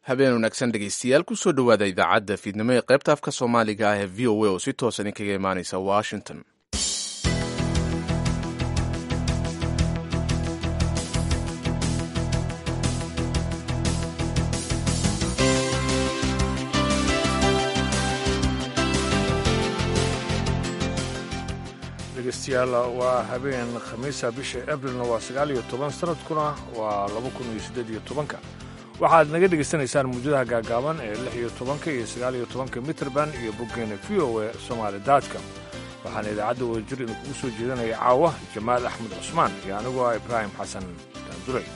habeen wanaagsan dhegaystayaal kusoo dhowaada idaacadda fiidnimo ee qaybta afka soomaaliga ah ee v o a oo si toosan idinkaga imaanaysa washington dhegeystayaal waa habeen khamiisa bisha abrilna waa sagaal iyo toban sanadkuna waa laba kun iyo siddeed iyo tobanka waxaad naga dhegaysanaysaan muujadaha gaagaaban ee lix iyo tobanka iyo sagaal iyo tobanka mitrband iyo boggeena v o e somaali daadka waxaana idaacadda wadajir idinkugu soo jeedanaya caawa jamaal axmed cusmaan iyo anigoo ah ibraahim xasan daanduray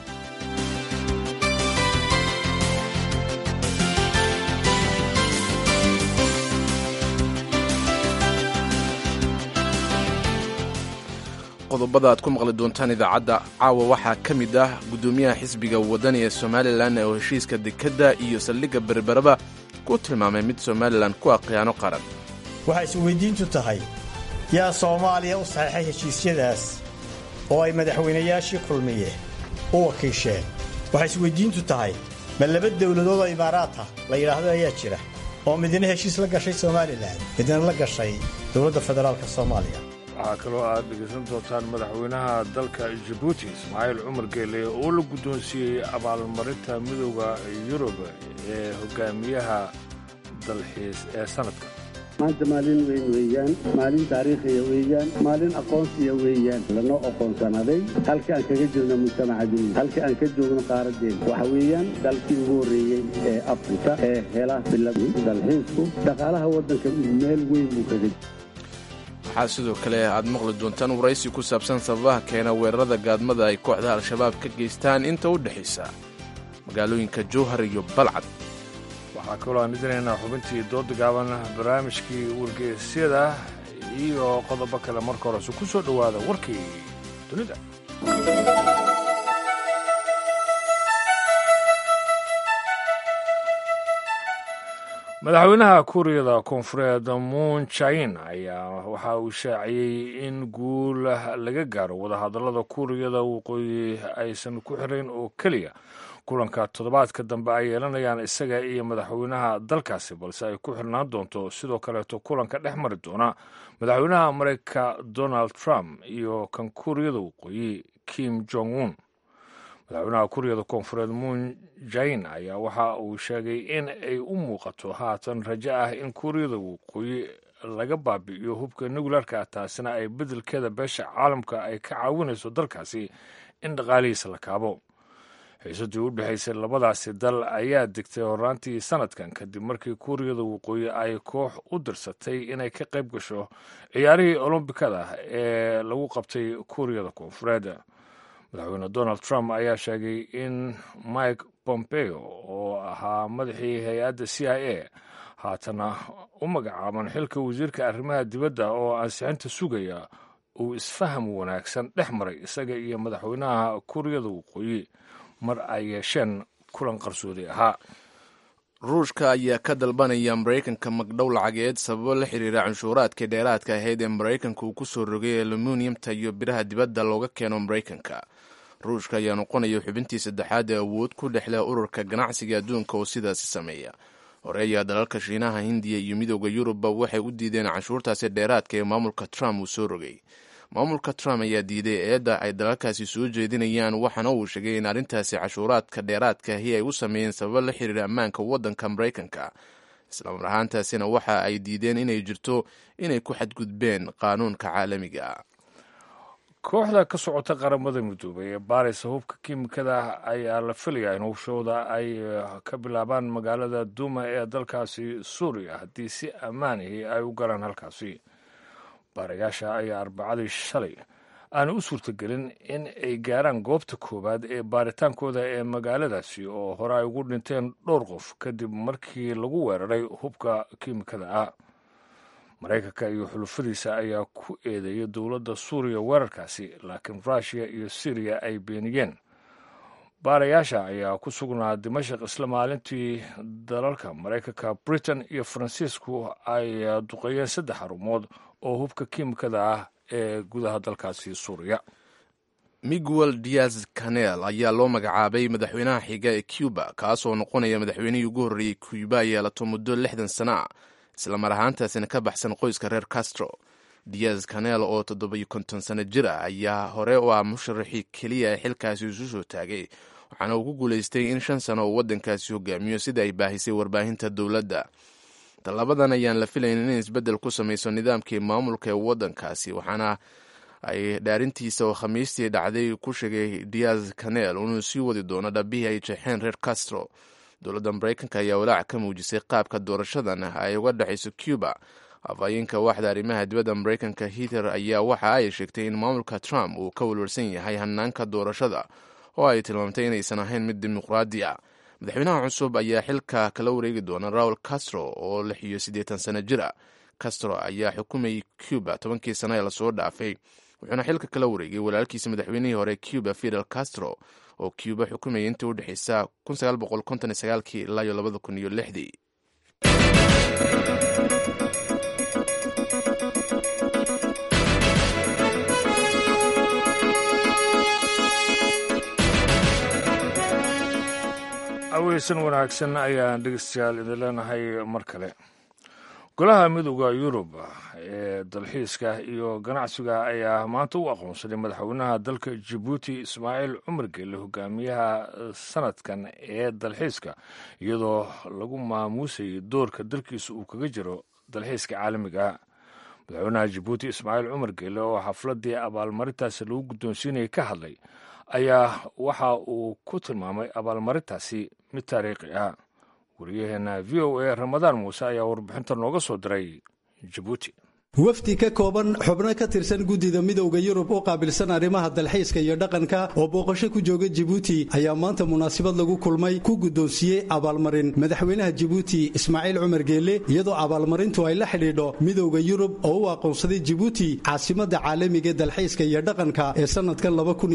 qodobada aad ku maqli doontaan idaacadda caawa waxaa ka mid ah guddoomiyaha xisbiga wadani ee somalilan oo heshiiska dekedda iyo saldhigga berberaba ku tilmaamay mid somalilan ku ah khiyaano qaran waxay isweydiintu tahay yaa soomaaliya u saxeexay heshiisyadaas oo ay madaxweynayaashii kulmiye u wakiisheen waxay isweydiintu tahay ma laba dawladood oo imaaraata la yidhaahdo ayaa jira oo midna heshiis la gashay somalilan midna la gashay dowladda federaalka soomaaliya waxaa kaloo aad dhegaysan doontaan madaxweynaha dalka jabuuti ismaaciil cumar geele oo la guddoonsiiyey abaalmarinta midooda yurub ee hogaamiyaha dalxiis ee sanadka maanta maalin weyn weeyaan maalin taariikhiya weeyaan maalin aqoonsiya weeyaan lanoo aqoonsanaday halka aan kaga jirno mujtamaca dunya halka aan ka joogno qaaraddeen waxa weeyaan dalkii ugu horreeyey ee afrika ee hela bilad dalxiisku dhaqaalaha waddanka meel weyn buu kaga waxaa sidoo kale aad maqli doontaan waraysi ku saabsan sababaha keena weerarada gaadmada ay kooxda al-shabaab ka geystaan inta u dhexaysa magaalooyinka jowhar iyo balcad waxaa kaloo aan idinaynaa xubintii dooda gaaban barnaamijkii wargeysyada iyo qodobo kale marka horese ku soo dhowaada warkii dunida madaxweynaha kuuriyada koonfureed moon jain ayaa waxa uu shaaciyey in guul laga gaaro wadahadallada kuuriyada waqooyi aysan ku xirayn oo keliya kulanka toddobaadka dambe ay yeelanayaan isaga iyo madaxweynaha dalkaasi balse ay ku xirnaan doonto sidoo kaleeto kulanka dhex mari doona madaxweynaha mareykanka donald trump iyo kan kuuriyada waqooyi kim jong un madaxweynaha kuuriyada koonfureed moon jain ayaa waxa uu sheegay in ay u muuqato haatan rajo ah in kuuriyada waqooyi laga baabi'iyo hubka nuclearka taasina ay beddelkeeda beesha caalamka ay ka caawinayso dalkaasi in dhaqaalihiisa la kaabo xiisadii u dhexaysay labadaasi dal ayaa degtay horaantii sanadkan kadib markii kuuriyada waqooyi ay koox u dirsatay inay ka qayb gasho ciyaarihii olombikada ee lagu qabtay kuuriyada koonfureed madaxweyne donald trump ayaa sheegay in mike pompeo oo ahaa madaxii hay-adda c i a haatana u magacaaban xilka wasiirka arrimaha dibadda oo ansixinta sugaya uu isfaham wanaagsan dhex maray isaga iyo madaxweynaha kuuriyada waqooyi mar ay yeesheen kulan qarsoodi ahaa ruushka ayaa ka dalbanaya maraykanka magdhow lacageed sababo la xiriira canshuuraadkii dheeraadka ahayd ee maraykanka uu ku soo rogay aluminiumta iyo biraha dibadda looga keeno maraykanka ruushka ayaa noqonaya xubintii saddexaad ee awood ku dhexleh ururka ganacsiga adduunka oo sidaasi sameeya hore ayaa dalalka shiinaha hindiya iyo midooda yurubba waxay u diideen canshuurtaasi dheeraadka ee maamulka trump uu soo rogay maamulka trump ayaa diiday eedda ay dalalkaasi soo jeedinayaan waxaana uu sheegay in arrintaasi cashuuraadka dheeraadkaahi ay u sameeyeen sababo la xiriira ammaanka waddanka maraykanka islamar ahaantaasina waxa ay diideen inay jirto inay ku xadgudbeen qaanuunka caalamiga kooxda ka socota qaramada midoobay ee baaraysa hubka kiimikada ayaa la filayaa in hubshooda ay ka bilaabaan magaalada duuma ee dalkaasi suuriya haddii si ammaanihi ay u galaan halkaasi baarayaasha ayaa arbacadii shalay aana u suurtagelin in ay gaaraan goobta koowaad ee baaritaankooda ee magaaladaasi oo hore ay ugu dhinteen dhowr qof kadib markii lagu weeraray hubka kiimikada ah maraykanka iyo xulufadiisa ayaa ku eedeeya dowladda suuriya weerarkaasi laakiin ruushiya iyo siriya ay beeniyeen baarayaasha ayaa ku sugnaa dimashaq isla maalintii dalalka maraykanka britain iyo faransiisku ay duqeeyeen saddex xarumood oo hubka kiimikada ah ee gudaha dalkaasi suuriya miguel diaz canel ayaa loo magacaabay madaxweynaha xiga ee cuba kaasoo noqonaya madaxweynihii ugu horreeyey cuba ay yeelato muddo lixdan sana ah islamar ahaantaasina ka baxsan qoyska reer castro diaz canel oo toddobiyo konton sano jir ah ayaa hore u ah musharaxii keliya ee xilkaasi isu soo taagay waxaana uu ku guulaystay in shan sano uu waddankaasi hogaamiyo sida ay baahisay warbaahinta dowladda tallabadan ayaan la filaynin in isbeddel ku samayso nidaamkii maamulka ee waddankaasi waxaana ay dhaarintiisa oo khamiistii dhacday ku sheegay diaz canel inuu sii wadi doono dhabihii ay jeexeen reer castro dowladda maraykanka ayaa walaac ka muujisay qaabka doorashadan ay uga dhexayso cuba afhayeenka waaxda arrimaha dibadda maraykanka hither ayaa waxa ay sheegtay in maamulka trump uu ka welwelsan yahay hanaanka doorashada oo ay tilmaamtay inaysan ahayn mid dimuqraadi ah madaxweynaha cusub ayaa xilka kala wareegi doona raul castro oo lix iyo siddeetan sano jir a castro ayaa xukumayay cuba tobankii sano ee lasoo dhaafay wuxuuna xilka kala wareegay walaalkiisa madaxweynihii hore cuba fidel castro oo cuba xukumayay intii u dhexeysa kii ilaa iyo labada kun iyo lixdii aweysan wanaagsan ayaan dhegeystayaal idin leenahay mar kale golaha midooda yurub ee dalxiiska iyo ganacsiga ayaa maanta u aqoonsaday madaxweynaha dalka jabuuti ismaaciil cumar gelle hogaamiyaha sanadkan ee dalxiiska iyadoo lagu maamuusayay doorka dalkiisa uu kaga jiro dalxiiska caalamiga madaxweynaha jabuuti ismaaciil cumar gelle oo xafladii abaalmarintaasi lagu guddoonsiinayay ka hadlay ayaa waxa uu ku tilmaamay abaalmarintaasi mid taariikhi ah wariyaheena v o a ramadaan muuse ayaa warbixinta nooga soo diray jabuuti wafdi ka kooban xubno ka tirsan guddida midowda yurub u qaabilsan arrimaha dalxiiska iyo dhaqanka oo booqasho ku jooga jibuuti ayaa maanta munaasabad lagu kulmay ku guddoonsiiyey abaalmarin madaxweynaha jibuuti ismaaciil cumar geelle iyadoo abaalmarintu ay la xidhiidho midowda yurub oo u aqoonsaday jibuuti caasimadda caalamiga dalxiiska iyo dhaqanka ee sannadkan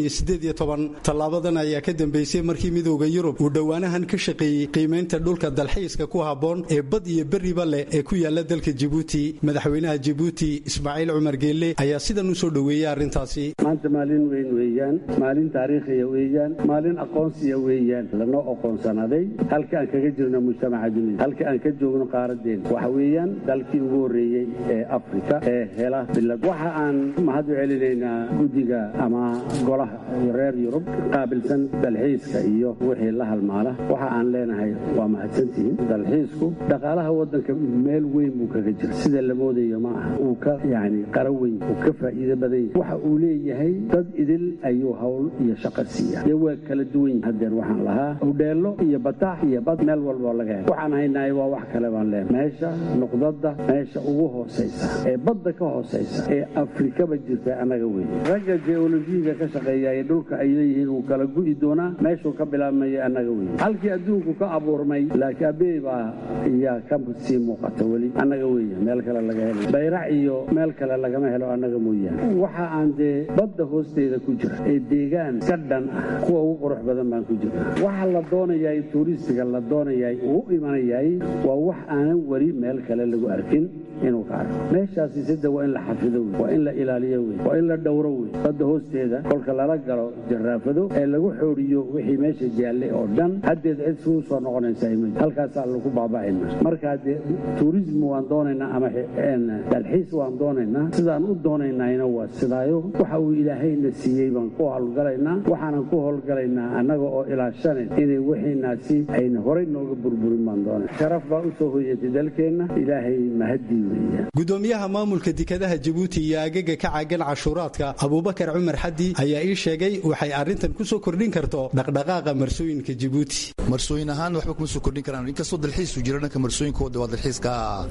tallaabadan ayaa ka dambeysay markii midowda yurub uu dhowaanahan ka shaqeeyey qiimaynta dhulka dalxiiska ku habboon ee bad iyo berriba leh ee ku yaala dalka jibuuti madaxweynaha jibuuti ismaaciil cumar geelle ayaa sidan u soo dhoweeyey arrintaasi maanta maalin weyn weeyaan maalin taariikhiya weeyaan maalin aqoonsiya weeyaan lanoo oqoonsanaday halka aan kaga jirno mujtamaca dunida halka aan ka joogno qaaradeena waxa weeyaan dalkii ugu horreeyey ee afrika ee hela bilad waxa aan mahad u celinaynaa guddiga ama golaha reer yurub qaabilsan dalxiiska iyo wixii la halmaala waxa aan leenahay waa mahadsantihiin dalxiisku dhaqaalaha waddanka meel weyn buu kaga jira sida la moodayo ma aha uu ka yani qara weyn uu ka faa'iido badan yahay waxa uu leeyahay dad idil ayuu hawl iyo shaqo siiya dee waa kala duwan yahay hadeer waxaan lahaa udheello iyo bataax iyo bad meel walboo laga helo waxaan haynahay waa wax kale baan leenahay meesha nuqdada meesha ugu hoosaysa ee badda ka hoosaysa ee afrikaba jirta annaga weyn ragga geolojiyiga ka shaqeeya ee dhulka ay leeyihiin wuu kala gu'i doonaa meeshuu ka bilaabmaya annaga weyn halkii adduunku ka abuurmay laakiin abey baa iyaa ka sii muuqata weli annaga weya meel kale laga helo bayrac iyo meel kale lagama helo annaga mooyaane waxa aan dee badda hoosteeda ku jira ee deegaan ka dhan ah kuwa ugu qurux badan baan ku jirna waxa la doonayaay tuuristiga la doonayaay uu u imanayaay waa wax aanan weli meel kale lagu arkin inuu ka arko meeshaasi sida waa in la xafido wey waa in la ilaaliyo wey waa in la dhowro wey badda hoosteeda kolka lala galo jaraafado ee lagu xooriyo wixii meesha jaalle oo dhan haddeed cid suu soo noqonaysaa ima halkaasaa lagu baaba'ayna markaa dee tuurism waan doonaynaa ama dalxiis waan doonaynaa sidaan u doonaynayna waa sidaayo waxa uu ilaahayna siiyey baan ku howlgalaynaa waxaanan ku howlgalaynaa annaga oo ilaashanayn inay wixiinaasi ayna horay nooga burburin baan doonay sharaf baa u soo hoyatay dalkeenna ilaahay mahadii weeyaan gudoomiyaha maamulka dekadaha jabuuti iyo agaga ka caagan cashuuraadka abuubakar cumar xaddi ayaa ii sheegay waxay arrintan ku soo kordhin karto dhaqdhaqaaqa marsooyinka jabuuti marsooyin ahaan waxba kuma soo kordhin karaan inkastoo dalxiisu jiro dhanka marsooyinkooda waa dalxiiska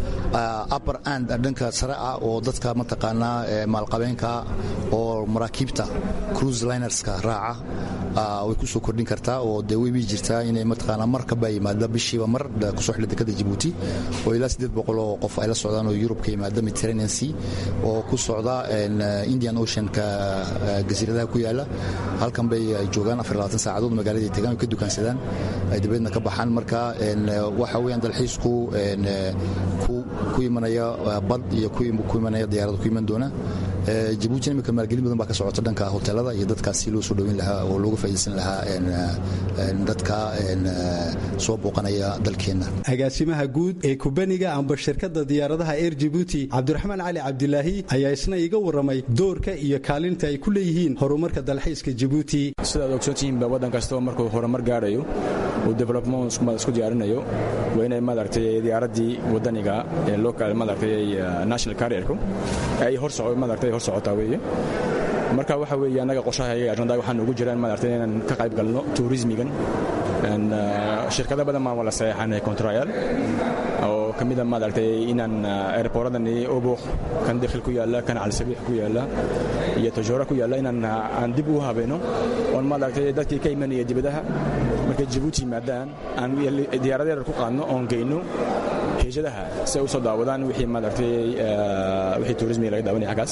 upper and dhanka sare ah oo dadka mataqaanaa maalqabeenka oo maraakiibta cruise linerska raaca way ku soo kordhin kartaa oo dee way bii jirtaa inay mataqaanaa markaba yimaada bishiiba mar kusoo xidha dekada jabuuti oo ilaa siddeed boqol oo qof ay la socdaan oo yurub ka yimaada mediterranean sea oo ku socda indian oceanka gasiiradaha ku yaala halkan bay ay joogaan afar labaatan saacadood magaaladii tegaan ka dukaansadaan ay dabeedna ka baxaan marka waxa weeyaan dalxiisku ku imanaya bad iyo ku imanaya diyaarada ku iman doona jabuutina imika maalgelin badan baa ka socota dhanka hoteelada iyo dadkaas si loo soo dhoweyn lahaa oo looga faa'idaysan lahaa dadka soo booqanaya dalkeenna agaasimaha guud ee kubaniga amba shirkadda diyaaradaha air jibuuti cabdiraxmaan cali cabdilaahi ayaa isna iga warramay doorka iyo kaalinta ay ku leeyihiin horumarka dalxiiska jibuuti sidaad ogsoontihiinba waddan kastaba markuu horumar gaarayo uu development isku diyaarinayo waa inay maaragtay diyaaraddii waddaniga ee local maaragtay national carrierku ay hor soco maaragtay hor socotaa weeye marka waxa weeye annaga qorshaha iyaga ajandaa waxaan ugu jiraan maaragtay inaan ka qayb galno tourismigan shirkado badan baan wala saxeexanay contrayal oo ka mid a maaragtay inaan airportadani obuq kan dakhil ku yaalla kan calisabiix ku yaalla iyo tajoora ku yaalla inaan aan dib u habeeno oon maaragtay dadkii ka imanaya dibadaha markay jabuuti yimaadaan aan diyaarada yarar ku qaadno oon geyno hejadaha si ay u soo daawadaan wixii maaragtay wixii tourismiga laga daawanaya xaggaas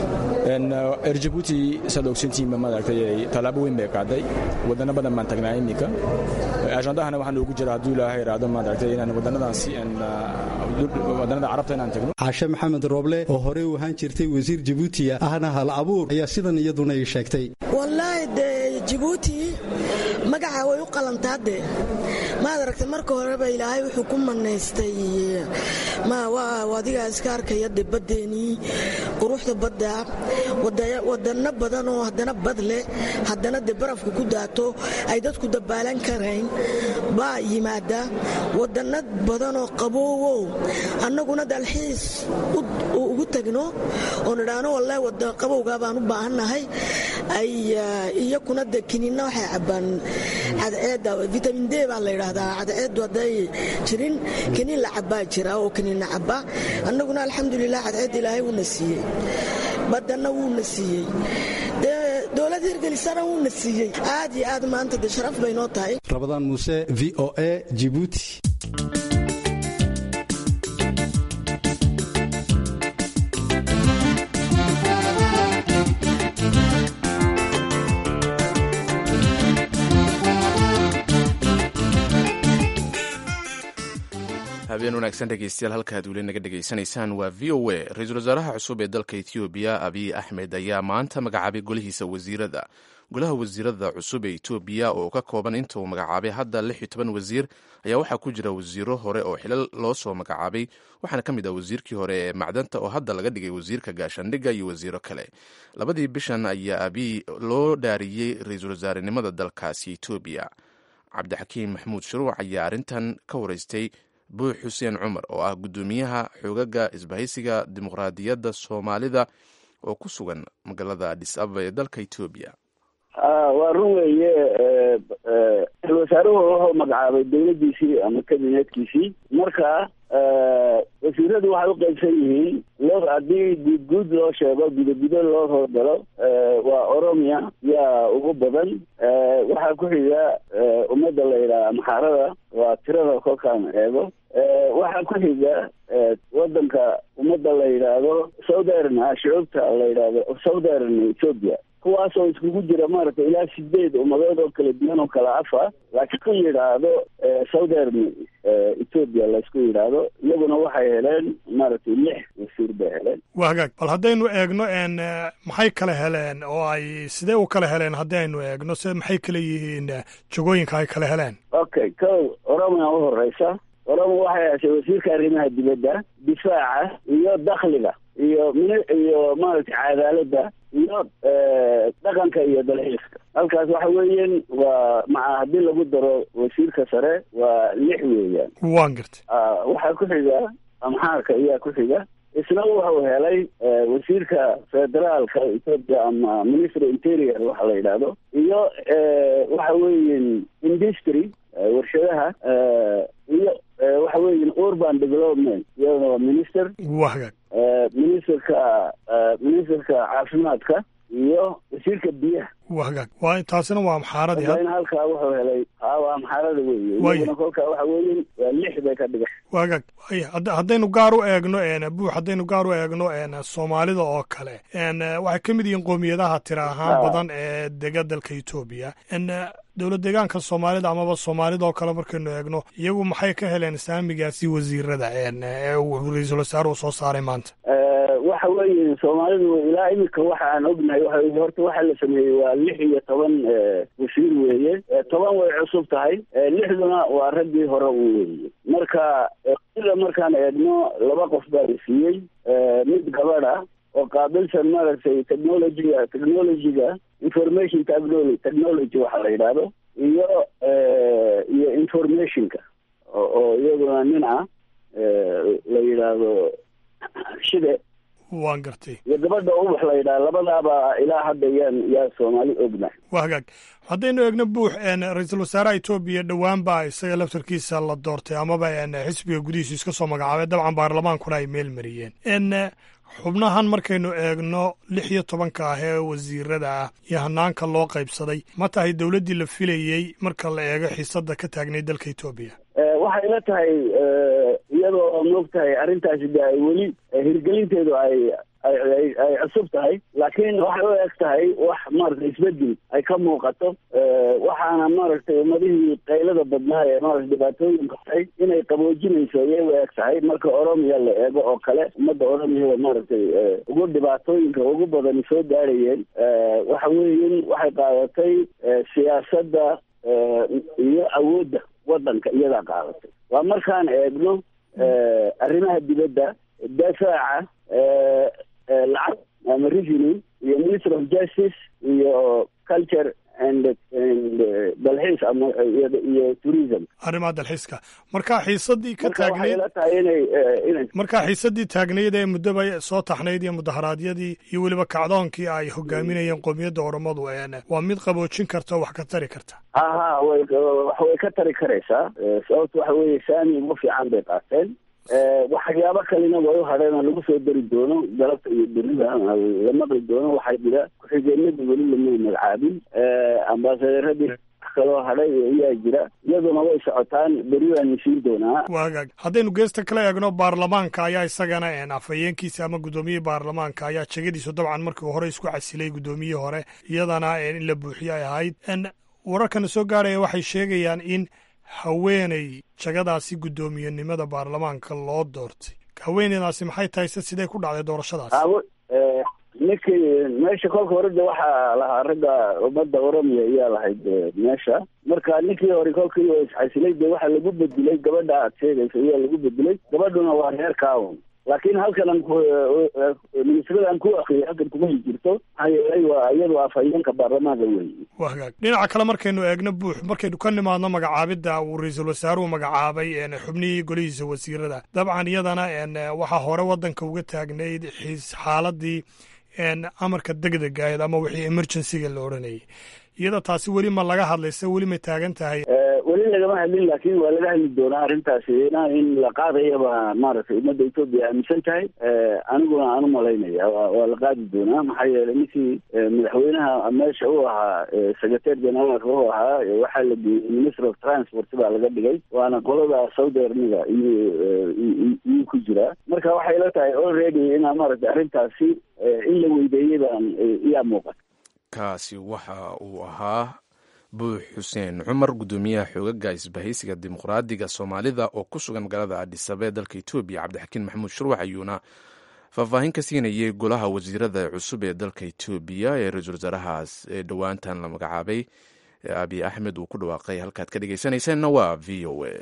air jabuuti saad ogsantihiinba maaragtay tallaabo weyn bay qaaday waddanno badan baan tagnaa iminka ajandahana waxaan ugu jira hadduu ilaahay iraado maaragtay inaan waddannadaasi waddannada carabta inaan tagno caashe maxamed rooble oo horey u ahaan jirtay wasiir jabuutiya ahna hal abuur ayaa sidan iyaduna ii sheegtay wallaahi dee jabuuti magaca way u qalantaa dee maad aragtay marka horeba ilaahay wuxuu ku manaystay adigaa iska arkaya de baddeenii quruxda badda wadanno badan oo haddana bad leh haddana de barafka ku daato ay dadku dabaalan karayn baa yimaada wadanno badanoo qaboowow annaguna dalxiis ugu tagno oo nidhaahno wallahi wadan qabowgaa baan u baahannahay ay iyakuna de kiniinna waxay cabbaan cadceedda vitamin d baa la yidhaahdaa cadceeddu hadday jirin kiniin la cabbaa jira oo kiniinna cabba annaguna alxamdulilah cadceedda ilaahay wuuna siiyey badanna wuuna siiyey dee dowlad hirgelisana wuuna siiyey aad iyo aad maanta de sharaf bay noo tahay rabadaan muuse v o a jibuuti habeen wanaagsan dhegeystayaal halkaad weli naga dhegaysanaysaan waa v o a ra-iisul wasaaraha cusub ee dalka etoobiya abiy axmed ayaa maanta magacaabay golihiisa wasiirada golaha wasiirada cusub ee etoobiya oo ka kooban inta uu magacaabay hadda lix iyo toban wasiir ayaa waxaa ku jira wasiiro hore oo xilal loo soo magacaabay waxaana ka mid ah wasiirkii hore ee macdanta oo hadda laga dhigay wasiirka gaashaandhigga iyo wasiiro kale labadii bishan ayaa abiy loo dhaariyey ra-iisul wasaarenimada dalkaasi etoobiya cabdixakiim maxamuud shuruuc ayaa arrintan ka wareystay buux xuseen cumar oo ah guddoomiyaha xoogaga isbahaysiga dimuqraadiyadda soomaalida oo ku sugan magaalada adis ababa ee dalka etoobiya waa run weeye ra-isul wasaaruhu wuxuu magacaabay dowladdiisii ama kabineedkiisii marka wasiiradu waxay u qaybsan yihiin loo haddii guud guud loo sheego gudagudo loo hordalo waa oromia yaa ugu badan waxaa ku xiga ummadda la yidhaha maxaarada waa tirada kolkaan eego waxaa ku xiga wadanka ummadda la yidhaahdo southern shucuubta la yidhaahdo southern ethiopia kuwaasoo iskugu jira maaragtay ilaa sideed ummadood oo kala duwan oo kala afa laakiin ku yidhaahdo southern ethiopia laysku yidhaahdo iyaguna waxay heleen maaragtay lix wasiir bay heleen waa hagaag bal haddaynu eegno n maxay kala heleen oo ay sidee u kala heleen haddaynu eegno se maxay kala yihiin jagooyinka ay kala heleen okay ko oromia u horeysa oromia waxay heshay wasiirka arrimaha dibadda difaaca iyo dakhliga iyo min iyo maaragtay cadaaladda iyo dhaqanka iyo dalxiiska halkaas waxa weeyaan waa maca haddii lagu daro wasiirka sare waa lix weeyaan waan gartay waxaa ku xiga amxaarka ayaa ku xiga isna wuxuu helay wasiirka federaalka ethoopia ama ministry interior waxa la yidhaahdo iyo waxa weeyan industry warshadaha iyo waxa weeyan urban development iyadana waa minister waa hagaag ministerka ministerka caafimaadka iyo wasiirka biyaha waa hagaag waa taasina waa amxaaradii haddana halkaa wuxuu helay haa waa amxaarada weeye iyaguna kolkaa waxa weeyan waa lix bay ka dhigan waa hagaag waya haddaynu gaar u eegno n buux haddaynu gaar u eegno n soomaalida oo kale n waxay ka mid yihiin qoomiyadaha tira ahaan badan ee dega dalka etoobiya n dowlad deegaanka soomaalida amaba soomaalida oo kale markaynu eegno iyagu maxay ka heleen saamigaasi wasiirada ee uu ra-iisul wasaaruhu soo saaray maanta waxa weeye soomaalidu ilaa iminka waxa aan ognahay waxa weye horta waxa la sameeyey waa lix iyo toban wasiir weeye toban way cusub tahay lixduna waa raggii hore u weeye marka ila markaan eegno laba qof baa la siiyey mid gabadh ah oo qaabilsan maaragtay technologyga technologyga information technology technology waxa la yidhaahdo iyo iyo informationka oo iyaduna nin ah la yidhaahdo shide waan gartay iyo gabadha ubax la yidhaha labadaaba ilaa hadda yaan yaa soomaali ognahay waa hagaag haddaynu eegno buux ra-iisul wasaaraha etoobiya dhowaan baa isaga laftarkiisa la doortay amaba xisbiga gudihiisu iska soo magacaabay dabcan baarlamaankuna ay meel mariyeen xubnahan markaynu eegno lix iyo tobanka ah ee wasiirada ah iyo hanaanka loo qaybsaday ma tahay dowladdii la filayey marka la eego xiisadda ka taagnay dalka etoobiya waxay la tahay iyadoo moog tahay arrintaasi de ay weli hirgelinteedu ay ay ay cusub tahay laakiin waxay u eg tahay wax maaragtay isbedel ay ka muuqato waxaana maaragtay ummadihii qaylada badnaa ee maarata dhibaatooyinka tahay inay qaboojinayso ayay u eg tahay marka oromiya la eego oo kale ummadda oromiyada maaragtay ugu dhibaatooyinka ugu badani soo gaarayeen waxa weeyin waxay qaadatay siyaasadda iyo awoodda waddanka iyadaa qaadatay waa markaan eegno arrimaha dibadda dafaaca lacag ama revenue iyo minister of justice iyo culture and and dalxiis ama iyo tourism arrimaha dalxiiska markaa xiisadii ka marka waxay taagnayd la tahay inay inay markaa xiisadii taagnayd ee muddoba soo taxnayd iyo mudaharaadyadii iyo weliba kacdoonkii ay hogaaminayeen qowmiyadda oromadu waa mid qaboojin karta oo wax ka tari karta ha ha way wax way ka tari karaysaa sababta waxa weeye saami ugu fiican bay qaateen waxyaabo kalena way u hadheen oo lagu soo dari doono galabta iyo berida la maqli doono waxaa jira ku-xigeenadii weli lama magacaabin ambaasadeeradii wax kaloo hadhay ayaa jira iyaduna way socotaan beri waan siin doonaa waa hagaag haddaynu geesta kala eegno baarlamaanka ayaa isagana afhayeenkiisa ama guddoomiyihii baarlamaanka ayaa jegadiisu dabcan markii hore isku casilay guddoomiyihii hore iyadana in la buuxiyo ay ahayd wararkana soo gaaraya waxay sheegayaan in haweeney jagadaasi guddoomiyenimada baarlamaanka loo doortay haweeneydaasi maxay tahay se sidee ku dhacday doorashadaas awo ninkii meesha kolka hore de waxaa lahaa ragga ummadda oromiya ayaa lahayd meesha marka ninkii hore kolkii oo isxasilay de waxaa lagu bedilay gabadha aad sheegaysa ayaa lagu bedilay gabadhuna waa reer kaawon laakiin halkan aan ku ministrada aan ku akriyo halkan kuma jirto maxaa yeelay waa iyadu afhayeenka baarlamaanka weeye waa hagaag dhinaca kale markaynu eegno buux markaynu ka nimaadno magacaabidda uu ra-iisul wasaaruhu magacaabay xubnihii golihiisa wasiirada dabcan iyadana waxaa hore waddanka uga taagnayd xiis xaaladii amarka degdega ahayd ama wixii emergencyga la odhanayay iyada taasi weli ma laga hadlayse weli may taagan tahay weli lagama hadlin laakiin waa laga hadli doonaa arrintaasi ina in la qaadayaba maaragtay ummadda etoobiya aaminsan tahay aniguna aan u malaynaya waa la qaadi doonaa maxaa yeelay ninkii madaxweynaha meesha u ahaa secretary generaalka u ahaa waxaa la geeyey minister of transport baa laga dhigay waana qolada saudi armiga iyo iyuu ku jiraa marka waxay la tahay already inaa maaragtay arrintaasi in la weydeeyey baan iyaa muuqata kaasi waxa uu ahaa buux xuseen cumar guddoomiyaha xoogaga isbahaysiga dimuqraadiga soomaalida oo ku sugan magaalada adhisabe dalka etoobiya cabdixakiin maxamuud shurwax ayuuna faahfaahin ka siinayay golaha wasiirada cusub ee dalka etoobiya ee ra-iisul wasaarahaas ee dhowaantan la magacaabay ee abiy axmed uu ku dhawaaqay halkaad ka dhegeysanaysaanna waa v o a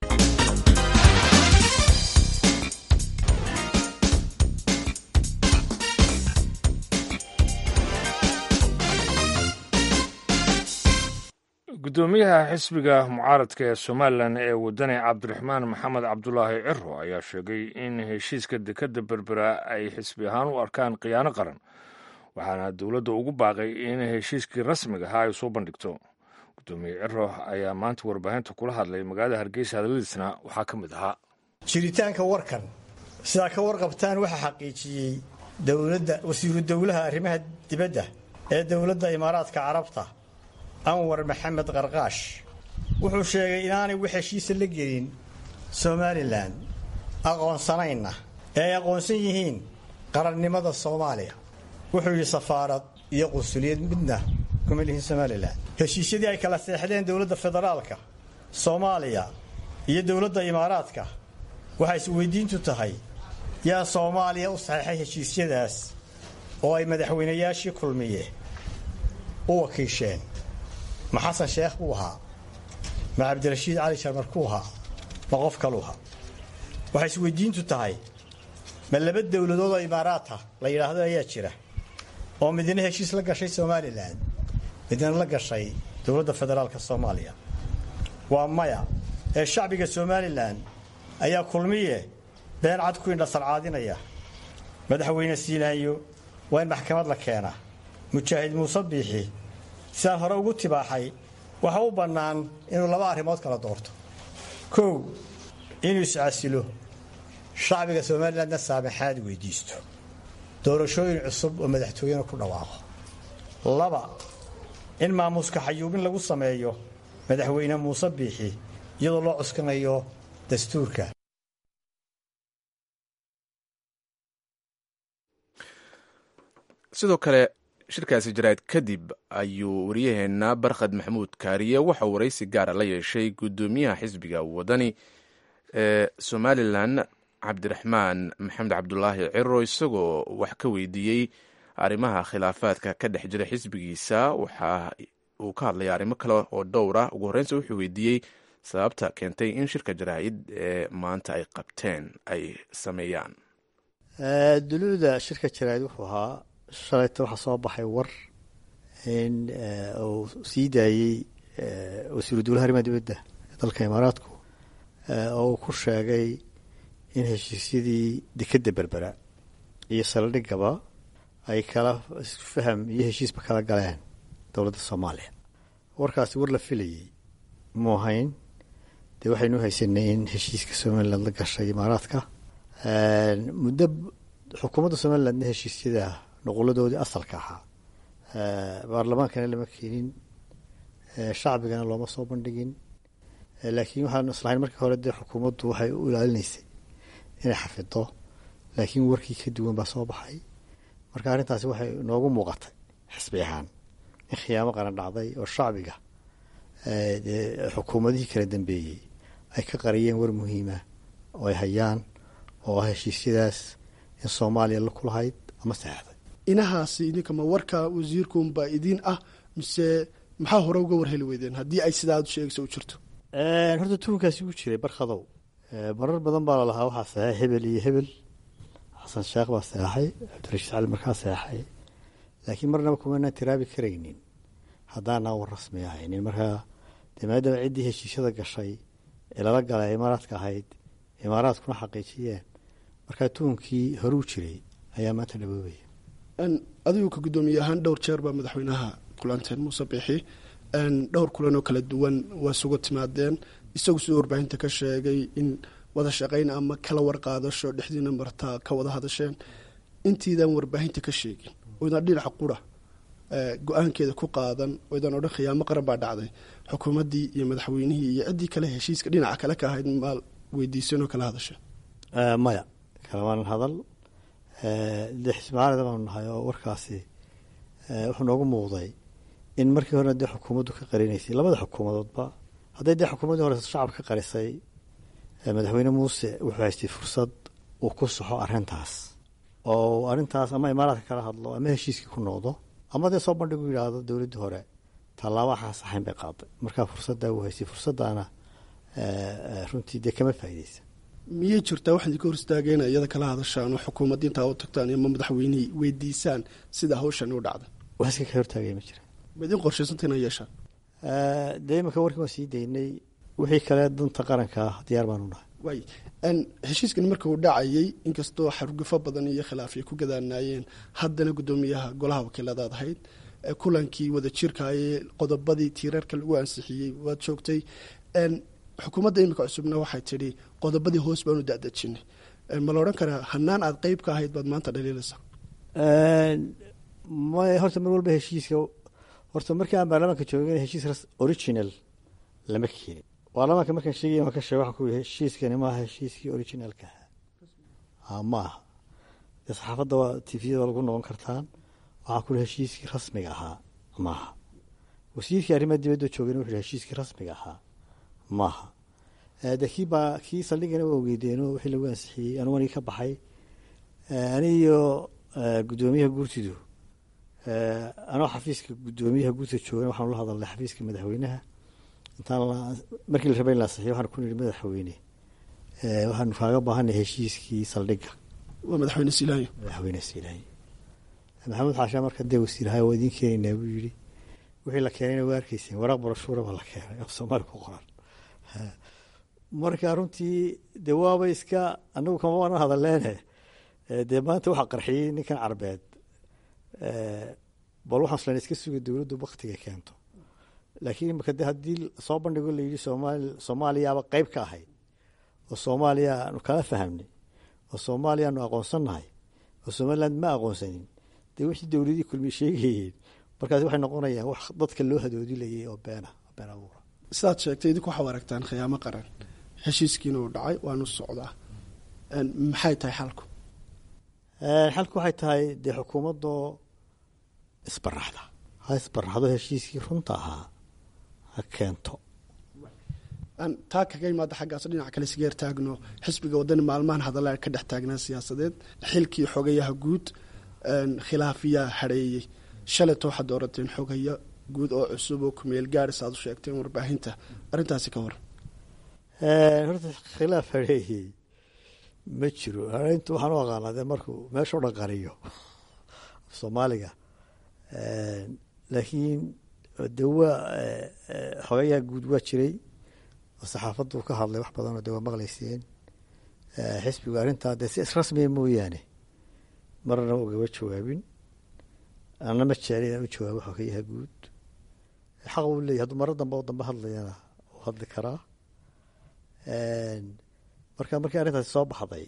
guddoomiyaha xisbiga mucaaradka ee somalilan ee wadani cabdiraxmaan maxamed cabdulaahi ciro ayaa sheegay in heshiiska dekadda berbera ay xisbi ahaan u arkaan khiyaano qaran waxaana dowladda ugu baaqay in heshiiskii rasmiga ahaa ay soo bandhigto guddoomiye ciro ayaa maanta warbaahinta kula hadlay magaalada hargeysa hadaladiisna waxaa ka mid ahaa jiritaanka warkan sidaa ka warqabtaan waxaa xaqiijiyey dowladda wasiiru dowlaha arrimaha dibadda ee dowladda imaaraadka carabta anwar maxamed qarqaash wuxuu sheegay inaanay wax heshiisa la gelin somalilan aqoonsanayna ee ay aqoonsan yihiin qarannimada soomaaliya wuxuu yidhi safaarad iyo qunsuliyad midna kuma lihin somalilan heshiisyadii ay kala seexdeen dowladda federaalka soomaaliya iyo dowladda imaaraadka waxay isweydiintu tahay yaa soomaaliya u saxeexay heshiisyadaas oo ay madaxweynayaashii kulmiye u wakiisheen ma xasan sheekh buu ahaa ma cabdirashiid cali sharmarkuu ahaa ma qof kaluu ahaa waxay isweydiintu tahay ma laba dowladood oo imaaraata la yidhaahdo ayaa jira oo midna heshiis la gashay somalilan midna la gashay dowladda federaalka soomaaliya waa maya ee shacbiga somalilan ayaa kulmiye been cad ku indhasarcaadinaya madaxweyne siilaanyo waa in maxkamad la keenaa mujaahid muuse biixi sidaan hore ugu tibaaxay waxa u bannaan inuu laba arrimood kala doorto kow inuu iscasilo shacbiga somalilandna saamaxaad weydiisto doorashooyin cusub oo madaxtooyena ku dhawaaqo laba in maamuuska xayuubin lagu sameeyo madaxweyne muuse biixi iyadoo loo cuskanayo dastuurka sidoo kale shirkaasi jaraa'id kadib ayuu waryaheena barkhad maxamuud kaariye waxa uu waraysi gaara la yeeshay guddoomiyaha xisbiga wadani ee somalilan cabdiraxmaan maxamed cabdulaahi ciro isagoo wax ka weydiiyey arrimaha khilaafaadka ka dhex jira xisbigiisa waxa uu ka hadlaya arrimo kale oo dhowr ah ugu horreynsa wuxuu weydiiyey sababta keentay in shirka jaraa'id ee maanta ay qabteen ay sameeyaan duluuda shirka jaraa'id wuxuu ahaa shalayta waxaa soo baxay war in uu sii daayey wasiiru dowlaha arrimaha dibadda ee dalka imaaraadku oo uu ku sheegay in heshiisyadii dekedda berbera iyo saldhigaba ay kala faham iyo heshiisba kala galeen dowladda soomaaliya warkaasi war la filayey mu ahayn dee waxaynu haysanay in heshiiska somaliland la gashay imaaraadka muddo xukuumadda somalilandna heshiisyada nuquladoodii asalka ahaa baarlamaankana lama keenin shacbigana looma soo bandhigin laakiin waxaan islahayn markii hore dee xukuumaddu waxay u ilaalinaysay inay xafido laakiin warkii ka duwan baa soo baxay marka arrintaasi waxay noogu muuqatay xisbi ahaan in khiyaamo qaran dhacday oo shacbiga xukuumadihii kala dambeeyey ay ka qariyeen war muhiima oo ay hayaan oo ah heshiisyadaas in soomaaliya la ku lahayd ama saxeixday inahaasi idinkama warka wasiirkuunbaa idiin ah mise maxaa hore uga warheli weydeen haddii ay sidaa aad sheegaysa u jirto horta tuunkaasi u jiray barkhadow marar badan baa lalahaa waxaa saxeexay hebel iyo hebel xasan sheekh baa seexay cabdirashiid cali markaa seexay laakiin marnaba kumanaan tiraabi karaynin haddaanaa war rasmi ahaynin markaa dee maadaama ciddii heshiisyada gashay ee lala galay imaaraadka ahayd imaaraadkuna xaqiijiyeen markaa tuunkii horuu jiray ayaa maanta dhaboobaya adigu ka guddoomiye ahaan dhowr jeer baa madaxweynaha kulanteen muuse biixi dhowr kulan oo kala duwan waa isugu timaadeen isagu siduu warbaahinta ka sheegay in wada shaqayn ama kala warqaadasho dhexdiina martaa ka wada hadasheen intiidan warbaahinta ka sheegin oydaan dhinaca qura go-aankeeda ku qaadan oydaan odhan khiyaamo qaran baa dhacday xukuumaddii iyo madaxweynihii iyo ciddii kale heshiiska dhinaca kale ka ahayd maal weydiisan oo kala hadasheen maya kalamaanan hadal dee xismaalida baanu nahay oo warkaasi wuxuu noogu muuqday in markii horena dee xukuumaddu ka qarinaysay labada xukuumadoodba hadday dee xukuumaddii hore shacab ka qarisay madaxweyne muuse wuxuu haystay fursad uu ku saxo arrintaas oo arrintaas ama imaaraadka kala hadlo ama heshiiskii ku noqdo ama dee soo bandhigu yidhaahdo dowladdii hore tallaabo waxaan saxayn bay qaaday markaa fursaddaa uu haystay fursaddaana runtii dee kama faa'iideysa miyay jirtaa waxaad ka hor istaageen iyada kala hadashaan oo xukuumadda intaa u tagtaan ama madaxweynihii weydiisaan sida hawshan u dhacda wax iska ka hortaagaya ma jira ma idin qorshaysanta ina yeeshaan dee imanka warkii waan sii daynay wixii kale danta qaranka diyaar baanu nahay waay heshiiskan marka uu dhacayay inkastoo xargufo badan iyo khilaaf ay ku gadaanaayeen haddana guddoomiyaha golaha wakiiladaad ahayd kulankii wada jirkaayee qodobadii tiirarka lagu ansixiyey waad joogtay xukuumadda iminka cusubna waxay tidhi qodobadii hoos baanu dadejinay ma la odhan karaa hanaan aad qeyb ka ahayd baad maanta dhaliilaysaa may horta mar walba heshiiska horta markii aan baarlamaanka joogin heshiis original lama keenin baarlamaanka markaan sheegay waan ka sheeg waxaan ku yidhi heshiiskani maaha heshiiskii originalka ahaa ma aha dee saxaafadda waa tifiyada lagu noqon kartaan waxaan ku yihi heshiiskii rasmiga ahaa maaha wasiirkii arrimaha dibadda joogayna wuxuu yihi heshiiskii rasmiga ahaa maaha de kii baa kii saldhigana waa ogeydeeno wixii lagu ansixiyey anugu anigi ka baxay aniyo guddoomiyaha guurtidu anoo xafiiska guddoomiyaha guurta joogan waxaanu la hadalnay xafiiska madaxweynaha intaan markii la rabay in la ansixiyo waxaan ku nidhi madaxweyne waxaanu kaaga baahanay heshiiskii saldhigga waa madaxweyne silaayo madaxweyne silaayo maxamuud xaashaa marka dee wasiirahay waa idiin keenaynaa buu yidhi wixii la keenayna waa arkayseen waraaq barashuura baa la keenay af soomaali ku qoran marka runtii dee waaba iska anagu kama waanan hadaleene dee maanta waxaa qarxiyey ninkan carbeed bal waxaan islan iska suga dowladdu baktiga keento laakiin imika de haddii soo bandhigo layidhi somaali soomaaliyaaba qeyb ka ahayd oo soomaaliya aanu kala fahamnay oo soomaaliya aanu aqoonsannahay oo somaliland ma aqoonsanin dee wixii dowladii kulmiye sheegayeen markaas waxay noqonayaan wax dadka loo hadoodilayay oo beena been abuura sidaad sheegtay idinku waxaa aragtaan khiyaamo qaran heshiiskiina uu dhacay waanu socdaa maxay tahay xalku xalku waxay tahay dee xukuumaddoo isbaraxda ha isbaraxdo heshiiskii runta ahaa ha keento taa kaga imaada xaggaas dhinac kale isgeer taagno xisbiga wadani maalmahan hadalla ka dhex taagnaa siyaasadeed xilkii xogayaha guud khilaafiyaa hareeyey shalayto waxaad doorateen xogaya guud oo cusub oo kumeel gaaris aad u sheegteen warbaahinta arrintaasi ka waran horta khilaaf hareeyey ma jiro hareyntu waxaan u aqaanaa dee markuu meesha o dhan qariyo soomaaliga laakiin de waa xogayaha guud waa jiray oo saxaafaddu ka hadlay wax badanoo de waa maqlayseen xisbigu arrintaa dee si israsmiya mooyaane marna ugaba jawaabin ana ma jecli inaan u jawaabo xogayaha guud xaq uu leeyahy hadduu maro dambe oo dambe hadlayana uu hadli karaa marka markii arrintaasi soo baxday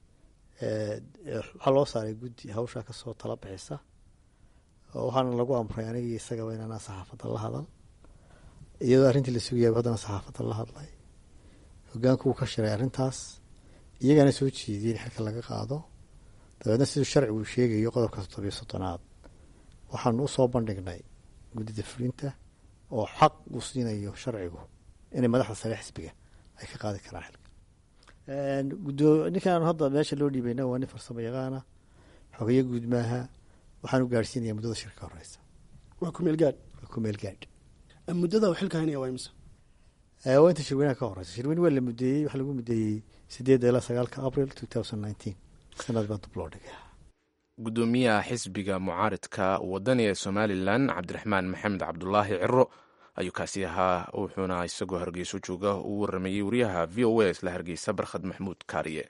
waxaa loo saaray guddi hawshaa kasoo tala bixisa oo waxaana lagu amray anigii isagaba inaanaa saxaafadda la hadal iyadoo arrintii la sugayaba haddana saxaafadda la hadlay hogaanku wuu ka shiray arrintaas iyagana soo jeediyey in xilka laga qaado dabeedna siduu sharcigu sheegayo qodobka toddobiyo soddonaad waxaanu usoo bandhignay guddida fulinta oo xaq uu siinayo sharcigu inay madaxda sare xisbiga ay ka qaadi karaan xilka gudo ninkaan hadda meesha loo dhiibayna waa nin farsamo yaqaana xogeyo guud maaha waxaan u gaadhsiinaya muddada shirka horeysa waa kumeel gaadh waa kumeel gaadh muddada uu xilka haynaya waa imisa waa inta shirweynaha ka horeysa shirweyne waa la mudeeyey waxaa lagu mudeeyey sideedda ilaa sagaalka april two thousand nineteen sanad baa dub loo dhigay gudoomiyaha xisbiga mucaaridka wadani ee somalilan cabdiraxmaan maxamed cabdulaahi ciro ayuu kaasi ahaa wuxuuna isagoo hargeyso jooga uu waramayey wariyaha v o a isla hargeysa barkhad maxmuud kaariye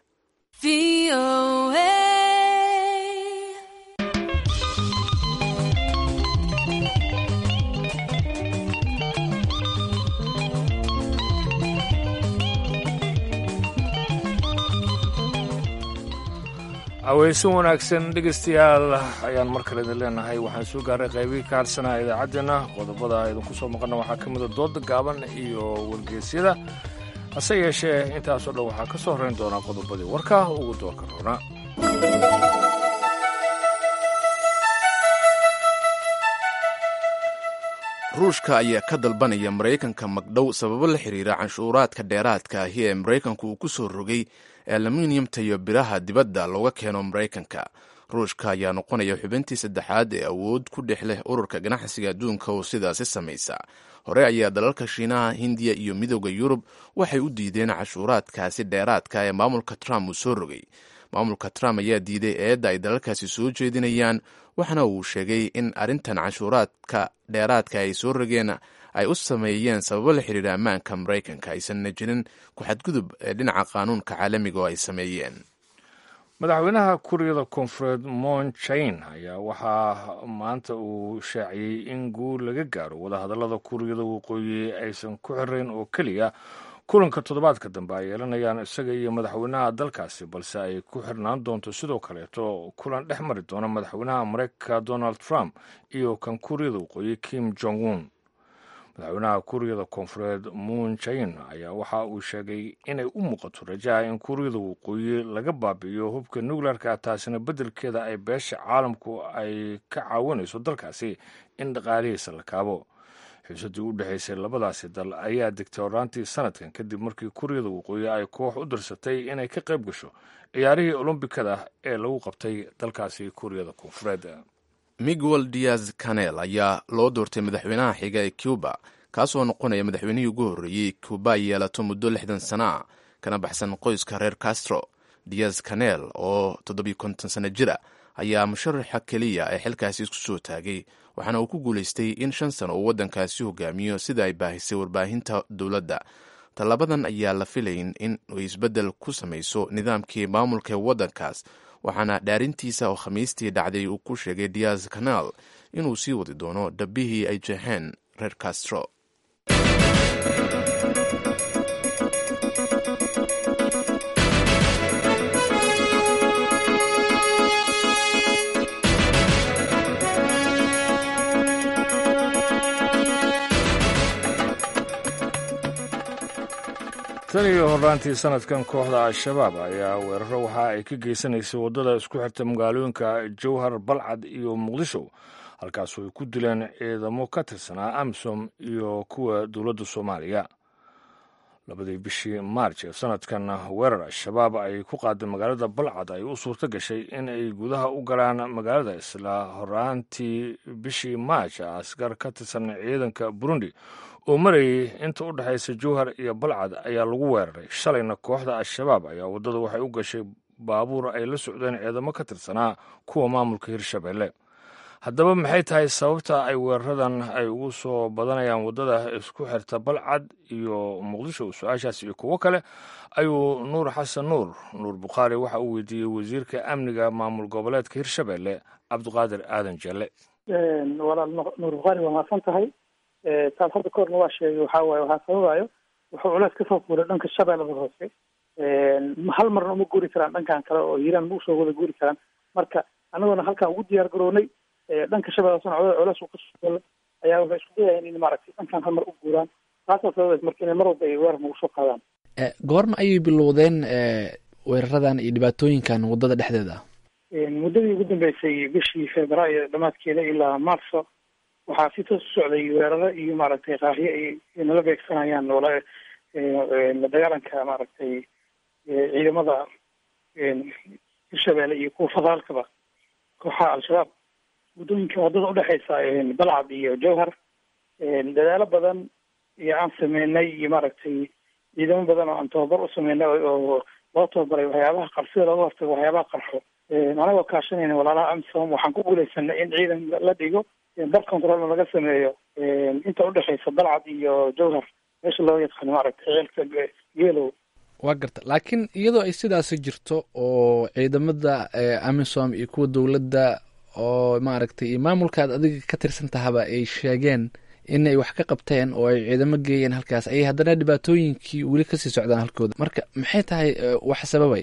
aweysan wanaagsan dhegeystayaal ayaan mar kale idin leenahay waxaan soo gaaray qaybihii ka harsanaa idaacaddeenna qodobada idinku soo maqana waxaa ka mida dooda gaaban iyo wargeysyada hase yeeshee intaasoo dhan waxaa ka soo horrayn doonaa qodobadii warka ugu doorka roona ruushka ayaa ka dalbanaya maraykanka magdhow sababo la xiriira canshuuraadka dheeraadka ahi ee maraykanku uu ku soo rogay aluminiumta iyo biraha dibadda looga keeno maraykanka ruushka ayaa noqonaya xubintii saddexaad ee awood ku dhex leh ururka ganacsiga adduunka oo sidaasi samaysa hore ayaa dalalka shiinaha hindiya iyo midooda yurub waxay u diideen cashuuraadkaasi dheeraadka ee maamulka trump uu soo rogay maamulka trump ayaa diiday eedda ay dalalkaasi soo jeedinayaan waxna uu sheegay in arrintan canshuuraadka dheeraadka ay soo rogeen ay u sameeyeen sababo la xiriira ammaanka maraykanka aysanna jirin ku-xadgudub ee dhinaca qaanuunka caalamiga oo ay sameeyeen madaxweynaha kuuriyada koonfureed moon jain ayaa waxaa maanta uu shaaciyey in guul laga gaaro wadahadallada kuuriyada waqooyi aysan ku xirayn oo keliya kulanka toddobaadka dambe ay yeelanayaan isaga iyo madaxweynaha dalkaasi balse ay ku xirnaan doonto sidoo kaleeto kulan dhex mari doona madaxweynaha mareykanka donald trump iyo kan kuuriyada waqooyi kim jong un madaxweynaha kuuriyada koonfureed moon jain ayaa waxa uu sheegay inay u muuqato rajaha in kuuriyada waqooyi laga baabi'iyo hubka nuclearka taasina beddelkeeda ay beesha caalamku ay ka caawinayso dalkaasi in dhaqaalihiisa la kaabo xiisadii u dhexaysay labadaasi dal ayaa degtay horaantii sanadkan kadib markii kuuriyada waqooyi ay koox u dirsatay inay ka qayb gasho ciyaarihii olombikada ee lagu qabtay dalkaasi kuuriyada koonfureed miguel diaz canel ayaa loo doortay madaxweynaha xiga ee cuba kaasoo noqonaya madaxweynihii ugu horreeyey cuba ay yeelato muddo lixdan sana a kana baxsan qoyska reer castro diaz canel oo toddobiyo konton sano jira ayaa musharaxa keliya ee xilkaasi isku soo taagay waxaana uu ku guulaystay in shan sano uu waddankaasi hogaamiyo sida ay baahisay warbaahinta dowladda tallabadan ayaa la filayn in ay isbeddel ku samayso nidaamkii maamulka ee waddankaas waxaana dhaarintiisa oo khamiistii dhacday uu ku sheegay diaz canal inuu sii wadi doono dhabbihii ay jeexeen reer castro tan iyo horaantii sanadkan kooxda al-shabaab ayaa weeraro waxa ay ka geysanaysay waddada isku xirta magaalooyinka jowhar balcad iyo muqdisho halkaasoo ay ku dileen ciidamo ka tirsanaa amisom iyo kuwa dowladda soomaaliya labadii bishii maarj ee sanadkan weerar al-shabaab ay ku qaaday magaalada balcad ay u suurto gashay in ay gudaha u galaan magaalada isla horaantii bishii maarj askar ka tirsan ciidanka burundi oo marayay inta u dhexaysa jowhar iyo balcad ayaa lagu weeraray shalayna kooxda al-shabaab ayaa waddada waxay u gashay baabuur ay la socdeen ciidamo ka tirsanaa kuwa maamulka hirshabelle haddaba maxay tahay sababta ay weeraradan ay ugu soo badanayaan waddada isku xirta balcad iyo muqdisho su-aashaas iyo kuwo kale ayuu nuur xasan nuur nuur bukhaari waxa uu weydiiyey wasiirka amniga maamul goboleedka hirshabelle cabdiqaadir aadan jelle walaal nuur bukhaari waa mahadsan tahay taas hadda kahorna waa sheegay waxaa waaye waxaa sababayo wuxuu culeys kasoo fuulay dhanka shabeellada hoose hal marna uma guuri karaan dhankan kale oo hiiraan ma usoo wada guuri karaan marka anagoona halkaan ugu diyaar garownay dhanka shabeella hoosena culeys uu kasoo fuulay ayaa waxay isku dayayaan in maaragtay dhankan hal mar u guuraan taasaa sababaysa marka inay mar walba ay weerar nagu soo qaadaan goorma ayay bilowdeen weeraradan iyo dhibaatooyinkan waddada dhexdeeda muddadii ugu dambeysay bishii februaayo dhammaadkeeda ilaa marso waxaa si toos u socday weeraro iyo maaragtay qaahyo ay nala beegsanayaan noola la dagaalanka maaragtay ciidamada hirshabeelle iyo kuwa federaalkaba kooxaha al-shabaab muddooyinka waddada udhexeysa balcad iyo jowhar dadaalo badan iyo aan sameynay iyo maaragtay ciidamo badan oo aan tababar u sameynay oo loo tababaray waxyaabaha qar sida looga hortago waxyaabaha qarxo anagoo kaashanayna walaalaha amisom waxaan ku guuleysanay in ciidan la dhigo dal controlna laga sameeyo inta udhexeysa balcad iyo jowhar meesha loo yaqaano maaragtay ceelka geelow waa garta laakiin iyadoo ay sidaasi jirto oo ciidamada amisom iyo kuwa dowladda oo maaragtay iyo maamulkaad adiga ka tirsan tahaba ay sheegeen inay wax ka qabteen oo ay ciidamo geeyeen halkaas ayay haddana dhibaatooyinkii weli kasii socdaan halkooda marka maxay tahay wax sababaya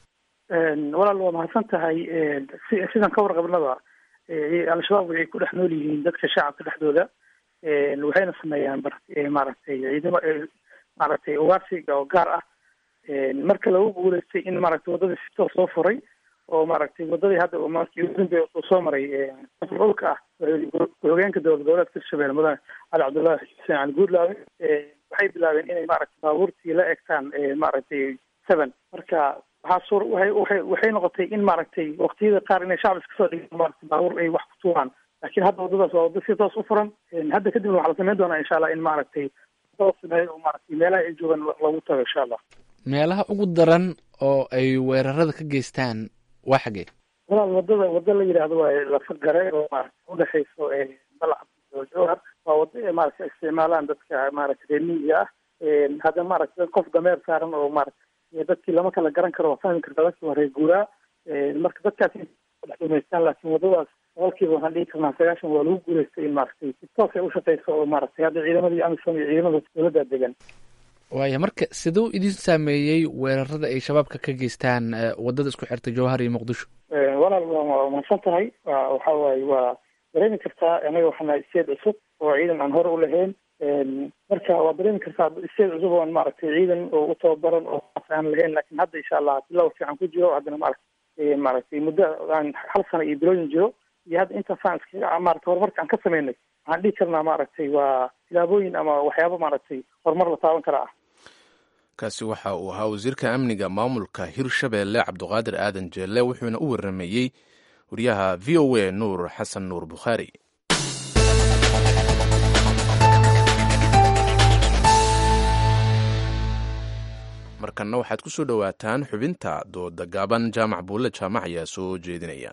walaal waa mahadsan tahay si sidan ka warqabnaba al-shabaab waxay ku dhex nool yihiin dadka shacabka dhexdooda waxayna sameeyaan maaragtay ciidamo maaragtay ugaarsiga oo gaar ah marka lagu guuleystay in maaragtay waddadii si toos loo furay oo maaragtay waddadii hadda markii ugu dambeey uu soo maray dhulka ah ku-xogeenka dowlad goboleedka hirshabelle mudane cali cabdullaahi xuseen cali guudlaawe waxay bilaabeen inay maaragtay baabuurtii la egtaan maaragtay seven marka waxaa suur waxay waxay waxay noqotay in maaragtay waqtiyada qaar inay shacab iska soo dhigaan maaragtay baabuur ay wax ku tuuraan laakiin hadda waddadaas waa waddo si toos u furan hadda kadibna waxaa la sameyn doonaa insha allah in maaragtay toos sameeyo oo maaragtay meelaha ay joogaan lagu tago insha allah meelaha ugu daran oo ay weerarada ka geystaan waa xagee walaal waddada waddo la yidhaahdo waa lafagare oo maaragtay udhexeyso balcad iyo jowhar waa waddo ay maaragtay isticmaalaan dadka maaragtay reer miyiga ah hadda maaragtay qof dameer saaran oo maaragtay dadkii lama kala garan karo waa fahmi karta dadkii waa reer guuraa marka dadkaas dhex dhumaystaan laakiin waddadaas boqolkiiba waxaan dhihi karnaa sagaashan waa lagu guuleystay in maaragtay si toos ay ushaqeyso oo maaragtay hadda ciidamadii amisom iyo ciidamada dowladda degan waaya marka siduu idin saameeyey weerarada ay shabaabka ka geystaan waddada isku xirta jowhar iyo muqdisho walaal waa mahadsan tahay waxa waaye waa dareemi kartaa anaga waxaana isteed cusub oo ciidan aan hore u lahayn marka waa dareemi kartaa isteed cusub oon maaragtay ciidan oo u tababaran oo aan lahayn laakiin hadda insha allah bilow fiican ku jiro haddana maaragtay maaragtay muddo aan hal sano iyo bilooyin jiro iyo hadda intaasaan iskaga maaragtay horumarka aan ka sameynay waxaan dhihi karnaa maaragtay waa tilaabooyin ama waxyaabo maaragtay horumar la taaban kara ah kaasi waxa uu ahaa wasiirka amniga maamulka hirshabeelle cabduqaadir aadan jeelle wuxuuna u waramayey wariyaha v o a nuur xasan nuur bukhaari markanna waxaad ku soo dhowaataan xubinta dooda gaaban jaamac buulle jaamac ayaa soo jeedinaya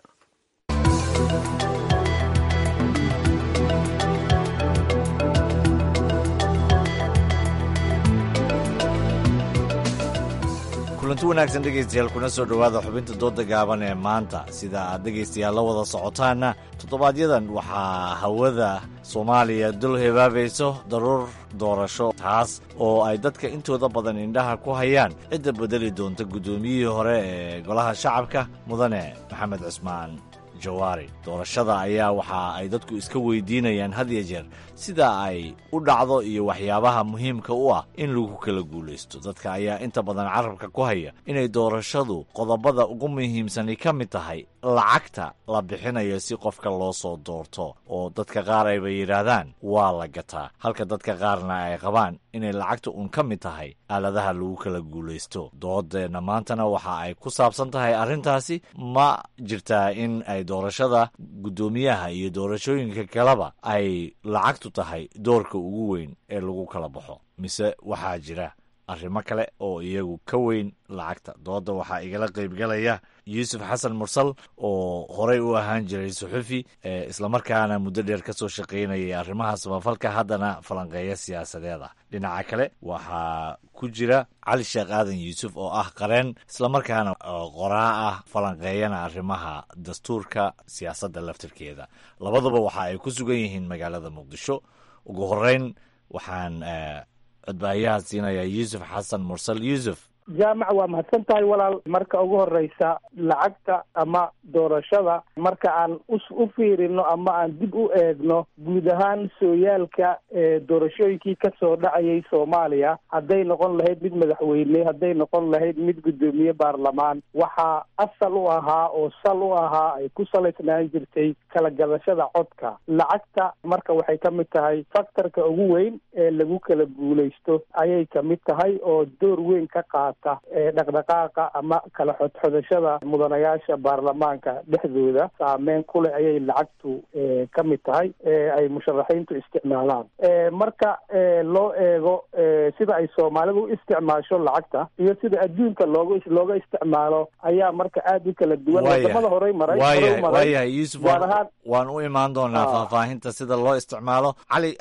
kulanti wanaagsan dhegaystayaal kuna soo dhowaada xubinta dooda gaaban ee maanta sida aad dhegaystayaal la wada socotaanna toddobaadyadan waxaa hawada soomaaliya dul hebaabayso daruur doorasho taas oo ay dadka intooda badan indhaha ku hayaan cidda bedeli doonta guddoomiyihii hore ee golaha shacabka mudane maxamed cismaan jawaari doorashada ayaa waxa ay dadku iska weydiinayaan had iyo jeer sida ay u dhacdo iyo waxyaabaha muhiimka u ah in lagu kala guulaysto dadka ayaa inta badan carabka ku haya inay doorashadu qodobada ugu muhiimsani ka mid tahay lacagta la bixinayo si qofka loo soo doorto oo dadka qaar ayba yidhaahdaan waa la gataa halka dadka qaarna ay qabaan inay lacagta uun ka mid tahay aaladaha lagu kala guulaysto doodeenna maantana waxa ay ku saabsan tahay arrintaasi ma jirtaa in ay doorashada guddoomiyaha iyo doorashooyinka kaleba ay lacagtu tahay doorka ugu weyn ee lagu kala baxo mise waxaa jira arrimo kale oo iyagu ka weyn lacagta dooda waxaa igala qaybgalaya yuusuf xasan mursal oo horey u ahaan jiray suxufi islamarkaana muddo dheer ka soo shaqaynayay arrimaha samafalka haddana falanqeeya siyaasadeed ah dhinaca kale waxaa ku jira cali sheekh aadan yuusuf oo ah qareen islamarkaana qoraa ah falanqeeyana arrimaha dastuurka siyaasadda laftirkeeda labaduba waxa ay ku sugan yihiin magaalada muqdisho ugu horeyn waxaan codbaayaha siinayaa yuusuf xasan mursal yuusuf jaamac waa mahadsan tahay walaal marka ugu horeysa lacagta ama doorashada marka aan u fiirino ama aan dib u eegno guud ahaan sooyaalka doorashooyinkii kasoo dhacayay soomaaliya hadday noqon lahayd mid madaxweyne hadday noqon lahayd mid guddoomiye baarlamaan waxaa asal u ahaa oo sal u ahaa ay ku salaysnaan jirtay kala gadashada codka lacagta marka waxay ka mid tahay faktorka ugu weyn ee lagu kala guulaysto ayay kamid tahay oo door weyn ka qaata dhaqdhaqaaqa ama kala xodxodashada mudanayaasha baarlamaanka dhexdooda saameyn ku leh ayay lacagtu ka mid tahay ay musharaxiintu isticmaalaan marka loo eego sida ay soomaalidu u isticmaasho lacagta iyo sida adduunka looga looga isticmaalo ayaa marka aada u kala duwan wadamada horey maray waayahay yuusuf waan u imaan doonaa faahfaahinta sida loo isticmaalo cali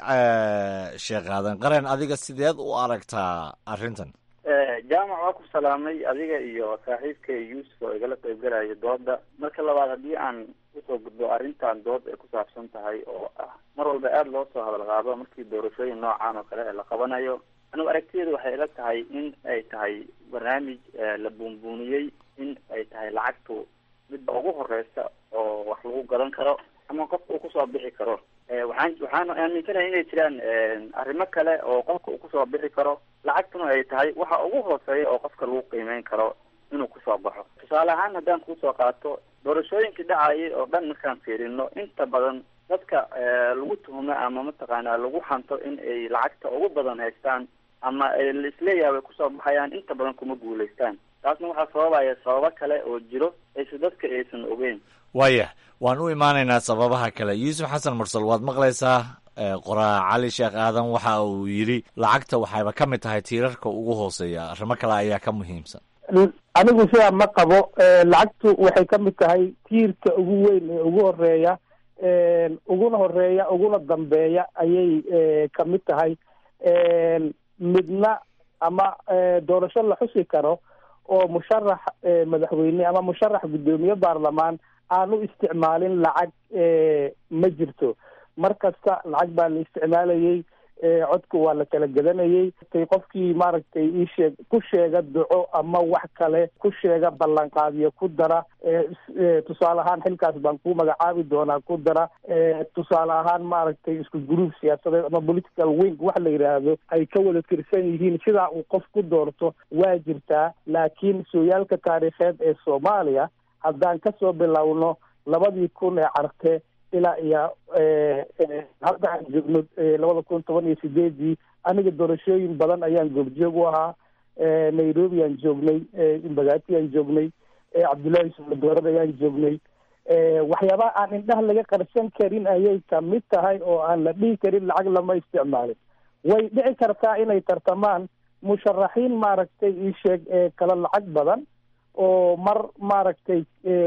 sheekh aadan qaren adiga sideed u aragtaa arrintan jaamac waa ku salaamay adiga iyo saaxiibka yuusuf oo igala qaybgalayo dooda marka labaad haddii aan usoo gudbo arrintan dood ay ku saabsan tahay oo ah mar walba aada loo soo hadal qaado markii doorashooyin noocan oo kale la qabanayo anigu aragtiyeedu waxay ila tahay in ay tahay barnaamij la buunbuuniyey in ay tahay lacagtu midba ugu horeysa oo wax lagu gadan karo ama qofka uu kusoo bixi karo waxaan waxaan aaminsanahay inay jiraan arrimo kale oo qofka uu kusoo bixi karo lacagtuna ay tahay waxa ugu hooseeya oo qofka lagu qiimeyn karo inuu kusoo baxo tusaale ahaan haddaan kusoo qaato doorashooyinkii dhacayay oo dhan markaan fiirino inta badan dadka lagu tuhmo ama mataqaanaa lagu hanto in ay lacagta ugu badan haystaan ama laisleeyahay way kusoo baxayaan inta badan kuma guulaystaan taasna waxaa sababaya sababo kale oo jiro aysa dadka aysan ogeyn waayah waan u imaanaynaa sababaha kale yuusuf xasan mursal waad maqlaysaa qoraa cali sheekh aadan waxa uu yidhi lacagta waxayba ka mid tahay tiirarka ugu hooseeya arrimo kale ayaa ka muhiimsan anigu sidaa ma qabo lacagtu waxay ka mid tahay tiirka ugu weyn ee ugu horeeya uguna horeeya uguna dambeeya ayay ka mid tahay midna ama doorasho la xusi karo oo musharax madaxweyne ama musharax guddoomiye baarlamaan aan u isticmaalin lacag ma jirto mar kasta lacag baa la isticmaalayey codka waa la kala gadanayey qofkii maaragtay iisheeg ku sheega duco ama wax kale ku sheega ballanqaadiyo ku dara tusaale ahaan xilkaas baan ku magacaabi doonaa ku dara tusaale ahaan maaragtay isku gruub siyaasadeed ama political wing wax la yidhaahdo ay ka wada tirsan yihiin sidaa uu qof ku doorto waa jirtaa laakiin sooyaalka taariikheed ee soomaaliya haddaan kasoo bilowno labadii kun ee carte ilaa iyo hadda aan joogno labada kun toban iyo sideedii aniga doorashooyin badan ayaan goobjoog u ahaa nairobi aan joognay imbagati aan joognay cabdullaahi suuladoorad ayaan joognay waxyaabaha aan indhaha laga qarsan karin ayay kamid tahay oo aan la dhihi karin lacag lama isticmaalin way dhici kartaa inay tartamaan musharaxiin maaragtay ii sheeg kala lacag badan oo mar maaragtay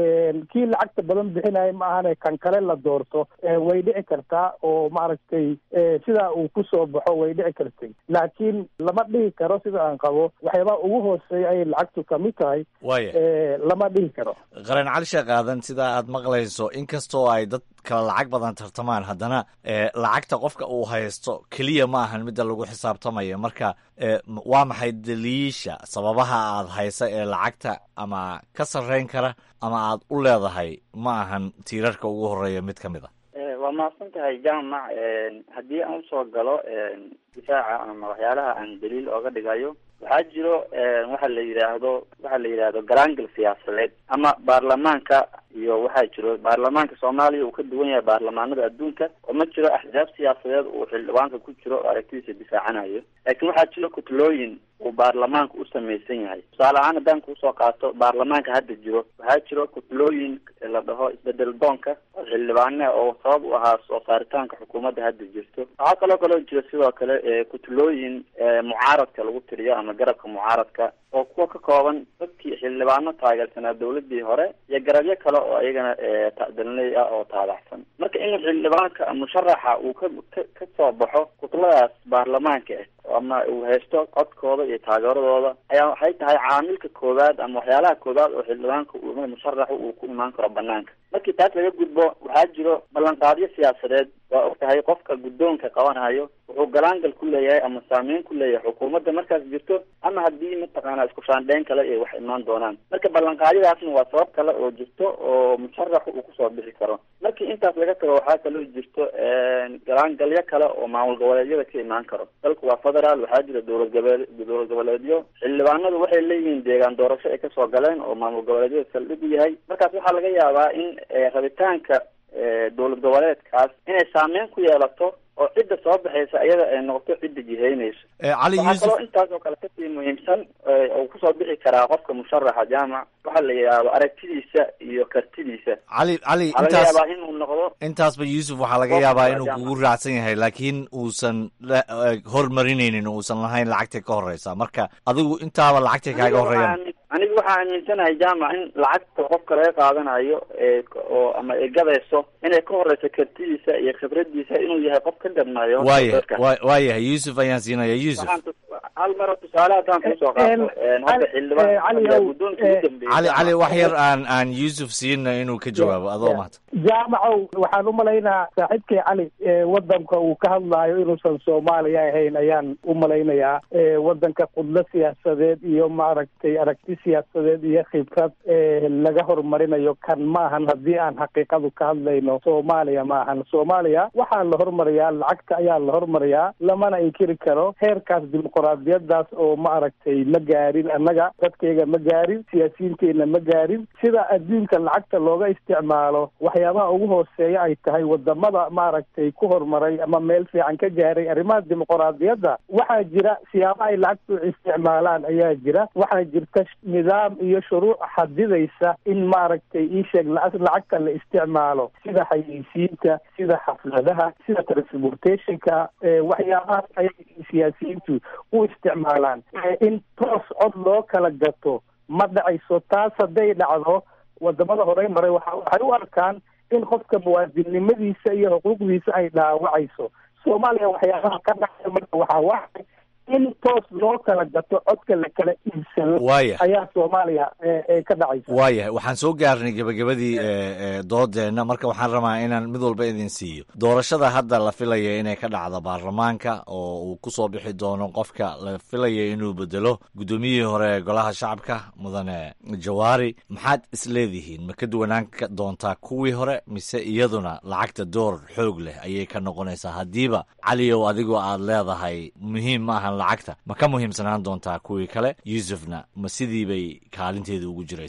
kii lacagta badan bixinaya ma ahane kan kale la doorto way dhici kartaa oo maaragtay sidaa uu kusoo baxo way dhici kartay laakiin lama dhihi karo sida aan qabo waxyaabaha ugu hooseeya ayay lacagtu kamid tahay waaya lama dhihi karo qaran cali sheekh aadan sidaa aad maqlayso inkastoo ay dad kala lacag badan tartamaan haddana lacagta qofka uu haysto keliya ma ahan midda lagu xisaabtamayo marka waa maxay daliisha sababaha aad haysa ee lacagta ama ka sarreyn kara ama aad u leedahay ma ahan tiirarka ugu horeeya mid ka mid a waa mahadsan tahay jaamac haddii aan usoo galo difaaca ama waxyaalaha aan daliil ooga dhigayo waxaa jiro waxa la yidhaahdo waxa la yidhaahdo garaangal siyaasadeed ama baarlamaanka iyo waxaa jiro baarlamaanka soomaaliya uu ka duwan yahay baarlamaanada adduunka oo ma jiro axsaab siyaasadeed uu xildhibaanka ku jiro oo aragtidiisa difaacanayo laakiin waxaa jiro kutlooyin uu baarlamaanka u samaysan yahay tusaale ahaan haddaan kuusoo qaato baarlamaanka hadda jiro waxaa jiro kutlooyin la dhaho isbedel doonka oo xildhibaane oo sabab u ahaa soo saaritaanka xukuumadda hadda jirto waxaa kaloo kaloo jiro sidoo kale kutlooyin mucaaradka lagu tiriyo ama garabka mucaaradka oo kuwa ka kooban dadkii xildhibaano taageersanaa dawladii hore iyo garabyo kale oo iyagana tadalinay ah oo taabacsan marka in xildhibaanka musharaxa uu ka ka soo baxo kutladaas baarlamaanka ah ama uu haysto codkooda iyo taageeradooda ayaa waxay tahay caamilka koowaad ama waxyaalaha koowaad oo xildhibaanka uu musharaxu uu ku imaan karo banaanka markii taas laga gudbo waxaa jiro ballanqaadyo siyaasadeed waa og tahay qofka guddoonka qabanayo wuxuu galaangal ku leeyahay ama saameyn ku leeyahay xukuumadda markaas jirto ama haddii mataqaana isku shaandheyn kale ay wax imaan doonaan marka ballanqaadyadaasna waa sabab kale oo jirto oo musharaxu uu kusoo bixi karo markii intaas laga tago waxaa kaloo jirto galaangalyo kale oo maamul goboleedyada ka imaan karo dalku waa federaal waxaa jira dowlad gobole dowlad goboleedyo xildhibaanadu waxay leeyihiin deegaan doorasho ay kasoo galeen oo maamul goboleedyada saldhig u yahay markaas waxaa laga yaabaa in rabitaanka dowlad goboleedkaas inay saameyn ku yeelato oo cidda soo baxaysa iyada ay noqoto cidda jihaynayso cali waxaa yuusuf kaloo intaas oo kale kasii muhiimsan oo kusoo bixi karaa qofka musharaxa jaamac waxaa la yidhaahdo aragtidiisa iyo kartidiisa cali cali waxaa laga intaas yaabaa inuu noqdo intaasba yuusuf waxaa laga yaabaa inuu kugu raacsan yahay laakiin uusan la- eh, hormarinaynin uusan lahayn lacagtay ka horeysa marka adigu intaaba lacagtay kaaga Aniga horeeyaan waxaan- aniga waxaa aaminsanahay jaamac in lacagta qofka laga qaadanayo ee oo ama ay gadayso inay ka horeyso kartidiisa iyo khibradiisa inuu yahay qof ka gadmayo waaya dadka. wa- waayahay yuusuf ayaan siinaya yuusuf Waxaan tus- hal maro tusaale haddaan kusoo qaato hadda xildhibaan ayaa guddoonkii ugu dambeeyey cali cali wax yar aan aan yuusuf siinna inuu ka jawaabo adoo mahad jaamacow waxaan u malaynaa saaxiibkay cali ee wadanka uu ka hadlaayo inuusan soomaaliya ahayn ayaan u malaynayaa ee wadanka qudlo siyaasadeed iyo maaragtay aragti siyaasadeed iyo khibrad ee laga horumarinayo kan ma ahan haddii aan xaqiiqadu ka hadlayno soomaaliya ma ahan soomaaliya waxaa la hormariyaa lacagta ayaa la hormariyaa lamana inkiri karo heerkaas dimuqraadiyadaas oo maaragtay ma gaarin annaga dadkayga ma gaarin siyaasiyiinteena ma gaarin sida adduunka lacagta looga isticmaalo waxyaabaha ugu hooseeya ay tahay wadamada maaragtay ku horumaray ama meel fiican ka gaaray arrimaha dimuqraadiyadda waxaa jira siyaaba ay lacagtu isticmaalaan ayaa jira waxaa jirta nidaam iyo shuruuc xadidaysa in maaragtay iisheeg la- lacagta la isticmaalo sida xayeysiinta sida xafladaha sida transportationka ee waxyaabahaas ayay siyaasiyiintu u isticmaalaan ee in toos cod loo kala gato ma dhacayso taas hadday dhacdo wadamada horey maray waxa waxay u arkaan in qofka muwaadinnimadiisa iyo xuquuqdiisa ay dhaawacayso soomaaliya waxyaabaha ka dhacaya marka waxaa waxay in toos loo kala gato codka la kala iibsado Waaya. ayaa soomaaliya ee ee ka dhacaysa waayahay waxaan soo gaarnay gebagabadii eh, eh, doodeenna marka waxaan rabaa inaan mid walba idin siiyo doorashada hadda la filaya inay ka dhacdo baarlamaanka oo uu kusoo bixi doono qofka la filaya inuu bedelo guddoomiyihii hore ee golaha shacabka mudane jawaari maxaad isleedihiin ma ka duwanaan ka doontaa kuwii hore mise iyaduna lacagta door xoog leh ayay ka noqonaysaa haddiiba caliyow adigoo aad leedahay muhiim ma ahan lacagta ma ka muhiimsanaan doontaa kuwii kale yuusufna ma sidii bay kaalinteeda ugu jiraysaa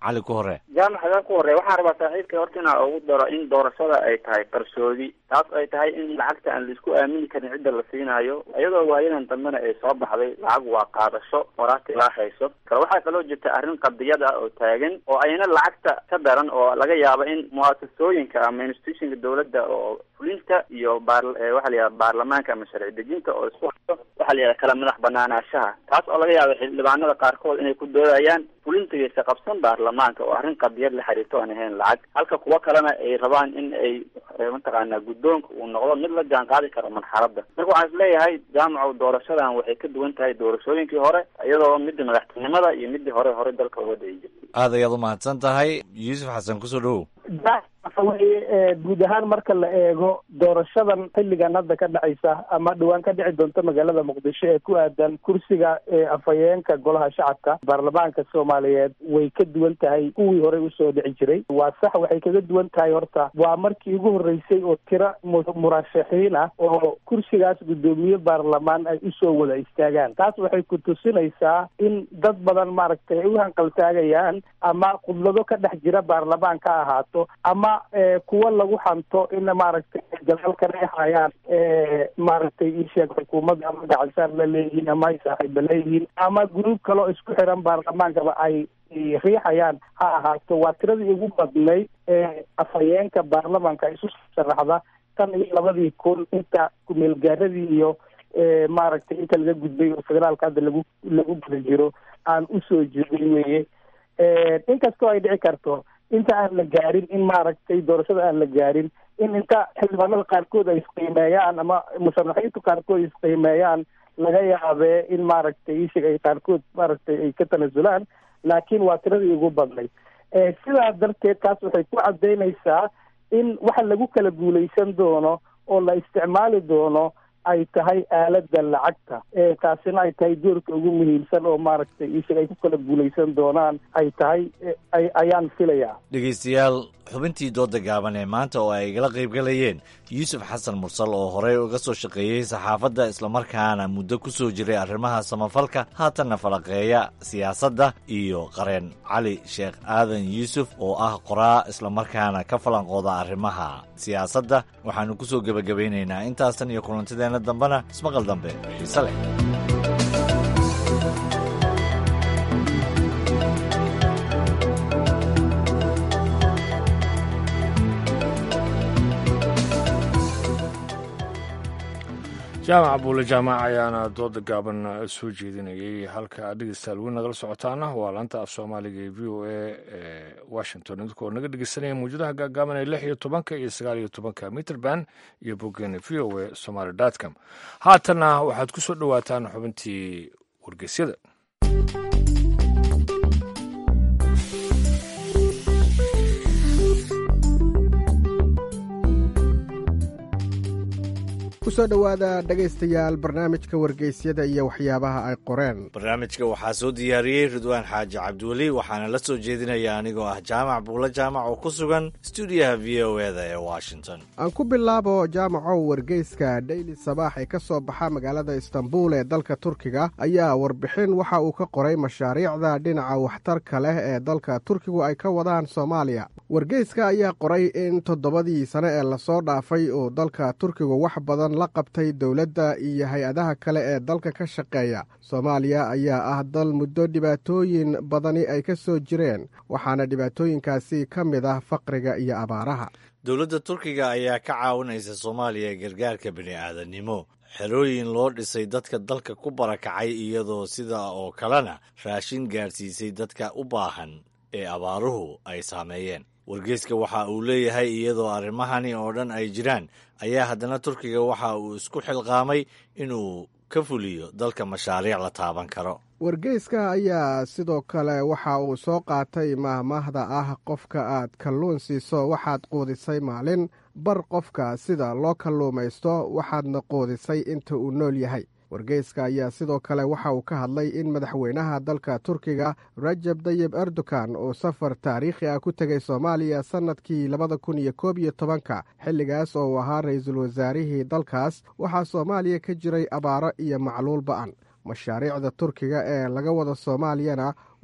cali ku hore jaamac hadan ku horey waxaan rabaa saaxiibka horta inaa ugu daro in doorashada ay tahay qarsoodi taas ay tahay in lacagta aan laisku aamini karin cidda la siinayo iyadoo waayadan dambena ay soo baxday lacag waa qaadasho horaata ilaa hayso kale waxaa kaloo jirta arrin qadiyad ah oo taagan oo ayna lacagta ka daran oo laga yaabo in muasasooyinka ama institutionka dowladda oo fulinta iyo baar waxa la yidhaha baarlamaanka ama sharci dejinta oo isku hayo waxa la yidhaha kala madax banaanaashaha taas oo laga yaabo xildhibaanada qaarkood inay ku doodayaan fulintigiisa qabsan baarlamaanka oo arrin qadiyad la xiriirto aan ahayn lacag halka kuwo kalena ay rabaan in ay mataqaanaa guddoonka uu noqdo mid la jaan qaadi karo marxaladda marka waxaan isleeyahay jaamacow doorashadan waxay ka duwan tahay doorashooyinkii hore iyadoo midda madaxtinimada iyo midii hore hore dalka uga dayi jirtay aad ayaad u mahadsan tahay yuusuf xasan kusoo dhowow waxa weeye guud ahaan marka la eego doorashadan xilligan hadda ka dhacaysa ama dhowaan ka dhici doonta magaalada muqdisho ee ku aadan kursiga afhayeenka golaha shacabka baarlamaanka soomaaliyeed way ka duwan tahay kuwii horey usoo dhici jiray waa sax waxay kaga duwan tahay horta waa markii ugu horreysay oo tiro murashaxiin ah oo kursigaas guddoomiye baarlamaan ay usoo wada istaagaan taas waxay ku tusinaysaa in dad badan maaragtay ay u hanqaltaagayaan ama khudlado ka dhex jira baarlamaan ka ahaato ama kuwa lagu hanto in maaragtay gadaalkan ay hayaan maaragtay isheeg xukuumadda ama gacansaar la leeyihiin ama ay saaxiiba leeyihiin ama gruub kaloo isku xiran baarlamaankaba ay riixayaan ha ahaato waa tiradii ugu badnayd ee afhayeenka baarlamaanka isu sharaxda tan iyo labadii kun inta kumeelgaaradii iyo maaragtay inta laga gudbay oo federaalka hadda lagu lagu guda jiro aan usoo jeedin weye inkastoo ay dhici karto inta aan la gaarin in maaragtay doorashada aan la gaarin in inta xildhibaanada qaarkood ay isqiimeeyaan ama musharaxiintu qaarkood isqiimeeyaan laga yaabee in maaragtay ishig ay qaarkood maaragtay ay ka tanasulaan laakiin waa tiradii ugu badnay sidaa darteed taas waxay ku cadaynaysaa in waxa lagu kala guulaysan doono oo la isticmaali doono ay tahay aalada lacagta taasina ay tahay doorka ugu muhiimsan oo maaragtay ishig ay ku kala guulaysan doonaan ay tahay ayaan filayaa dhegaystayaal xubintii dooda gaaban ee maanta oo ay igala qaybgalayeen yuusuf xasan mursal oo horey uga soo shaqeeyey saxaafadda islamarkaana muddo ku soo jiray arrimaha samafalka haatanna falaqeeya siyaasadda iyo qareen cali sheekh aadan yuusuf oo ah qoraa islamarkaana ka falanqooda arrimaha siyaasadda waxaannu ku soo gebagabaynaynaa intaasan iyo kulantideenna dambena ismaqal dambe xiise leh jaamac buule jaamac ayaana dooda gaaban soo jeedinayay halka dhegeystayaal weli nagala socotaana waa laanta af soomaaliga ee v o a ee washington idinkoo naga dhegeysanaya mawjadaha gaagaaban ee lix iyo tobanka iyo sagaal iyo tobanka mitrband iyo boggeena v o a somaly dotcom haatanna waxaad ku soo dhowaataan xubintii wargeysyada kusoo dhowaada dhegaystayaal barnaamijka wargeysyada iyo waxyaabaha ay qoreen barnaamijka waxaa soo diyaariyey ridwaan xaaji cabdiweli waxaana la soo jeedinaya anigoo ah jaamac buulo jaamac oo ku sugan stuudiyaha v o eda ee washington aan ku bilaabo jaamacow wargeyska dheyli sabaax ee ka soo baxa magaalada istanbul ee dalka turkiga ayaa warbixin waxa uu ka qoray mashaariicda dhinaca waxtarka leh ee dalka turkigu ay ka wadaan soomaaliya wargeyska ayaa qoray in toddobadii sane ee lasoo dhaafay uu dalka turkigu wax badan la qabtay dowladda iyo hay-adaha kale ee dalka ka shaqeeya soomaaliya ayaa ah dal muddo dhibaatooyin badani ay ka soo jireen waxaana dhibaatooyinkaasi ka mid ah faqriga iyo abaaraha dowladda turkiga ayaa ka caawinaysa soomaaliya gargaarka bini'aadanimo xerooyin loo dhisay dadka dalka ku barakacay iyadoo sida oo kalena raashin gaadhsiisay dadka u baahan ee abaaruhu ay saameeyeen wargeyska waxa uu leeyahay iyadoo arrimahani oo dhan ay jiraan ayaa haddana turkiga waxa uu isku xilqaamay inuu ka fuliyo dalka mashaariic la taaban karo wargeyska ayaa sidoo kale waxa uu soo qaatay mahmaahda ah qofka aad kalluun siiso waxaad quudisay maalin bar qofka sida loo kalluumaysto waxaadna quudisay inta uu nool yahay wargeyska ayaa sidoo kale waxa uu ka hadlay in madaxweynaha dalka turkiga rajab dayib erdogan uu safar taariikhi ah ku tegay soomaaliya sannadkii labada kun iyo koob iyo tobanka xilligaas oo uu ahaa ra-iisul wasaarihii dalkaas waxaa soomaaliya ka jiray abaaro iyo macluul ba'an mashaariicda turkiga ee laga wada soomaaliyana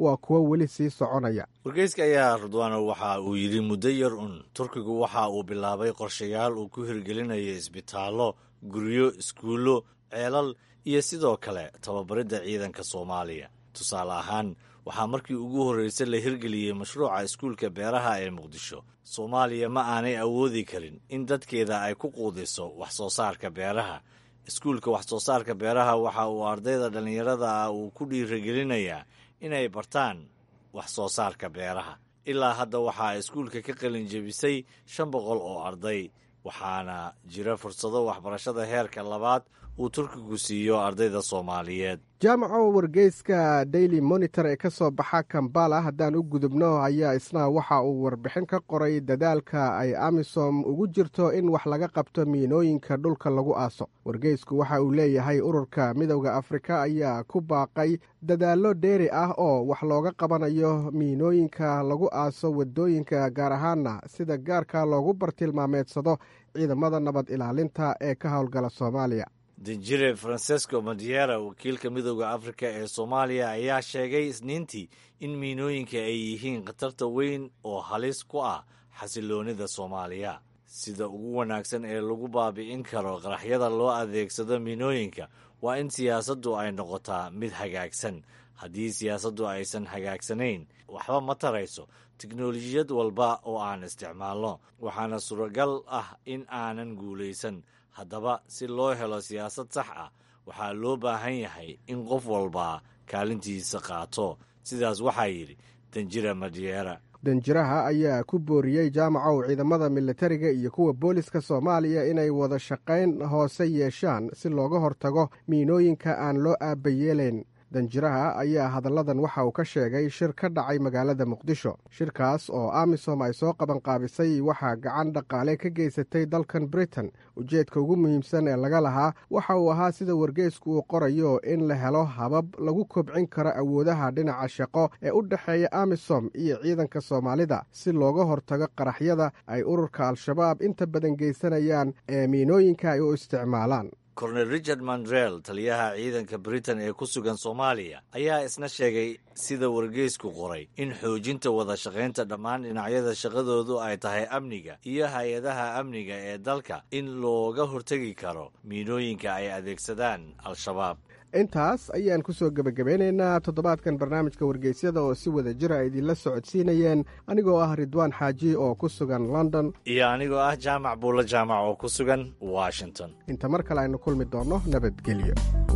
waa kuwo weli sii soconaya wargeyska ayaa rudwano waxa uu yidhi muddo yar un turkigu waxa uu bilaabay qorshayaal uu ku hirgelinayo isbitaallo guryo iskuullo ceelal iyo sidoo kale tababaridda ciidanka soomaaliya tusaale ahaan waxaa markii ugu horreysay la hirgeliyey mashruuca iskuulka beeraha ee muqdisho soomaaliya ma aanay awoodi karin in dadkeeda ay ku quudiso wax soo saarka beeraha iskuulka wax soo saarka beeraha waxa uu ardayda dhallinyarada ah uu ku dhiirigelinayaa inay bartaan wax soo saarka beeraha ilaa hadda waxaa iskuulka ka qalin jebisay shan boqol oo arday waxaana jira fursado waxbarashada heerka labaad uu turkigu siiyo ardayda soomaaliyeed jaamaco wargeyska daily monitor ee ka soo baxa kambala haddaan u gudubno ayaa isna waxa uu warbixin ka qoray dadaalka ay amisom ugu jirto in wax laga qabto miinooyinka dhulka lagu aaso wargeysku waxa uu leeyahay ururka midowda afrika ayaa ku baaqay dadaallo dheeri ah oo wax looga qabanayo miinooyinka lagu aaso wadooyinka gaar ahaana sida gaarka loogu bartilmaameedsado ciidamada nabad ilaalinta ee ka howlgala soomaaliya danjire francesco madiera wakiilka midooda afrika ee soomaaliya ayaa sheegay isniintii in miinooyinka ay yihiin khatarta weyn oo halis ku ah xasiloonida soomaaliya sida ugu wanaagsan ee lagu baabi'in karo qaraxyada loo adeegsado miinooyinka waa in siyaasaddu ay noqotaa mid hagaagsan haddii siyaasaddu aysan hagaagsanayn waxba ma tarayso tiknolojiyad walba oo aan isticmaalno waxaana suuragal ah in aanan guulaysan haddaba si loo helo siyaasad sax ah waxaa loo baahan yahay in qof walbaa kaalintiisa qaato sidaas waxaa yidhi danjira madiera danjiraha ayaa ku booriyey jaamacow ciidamada militariga iyo kuwa booliska soomaaliya inay wada shaqayn hoose yeeshaan si looga hortago miinooyinka aan loo aabayeelayn danjiraha ayaa hadalladan waxa uu ka sheegay shir ka dhacay magaalada muqdisho shirkaas oo amisom ay soo qabanqaabisay waxaa gacan dhaqaale ka geysatay dalkan britain ujeedka ugu muhiimsan ee laga lahaa waxa uu ahaa sida wargeysku uu qorayo in la helo habab lagu kobcin karo awoodaha dhinaca shaqo ee u dhexeeya amisom iyo ciidanka soomaalida si looga hortago qaraxyada ay ururka al-shabaab inta badan geysanayaan ee miinooyinka ay u isticmaalaan kornel richard mandrell taliyaha ciidanka britain ee ku sugan soomaaliya ayaa isna sheegay sida wargeysku qoray in xoojinta wada shaqaynta dhammaan dhinacyada shaqadoodu ay tahay amniga iyo hay-adaha amniga ee dalka in looga hortegi karo miinooyinka ay adeegsadaan al-shabaab intaas ayaan ku soo gebagabeynaynaa toddobaadkan barnaamijka wargeysyada oo si wada jira ay idinla socodsiinayeen anigoo ah ridwaan xaaji oo ku sugan london iyo anigoo ah jaamac buulo jaamac oo ku sugan washington inta mar kale aynu kulmi doonno nabadgelyo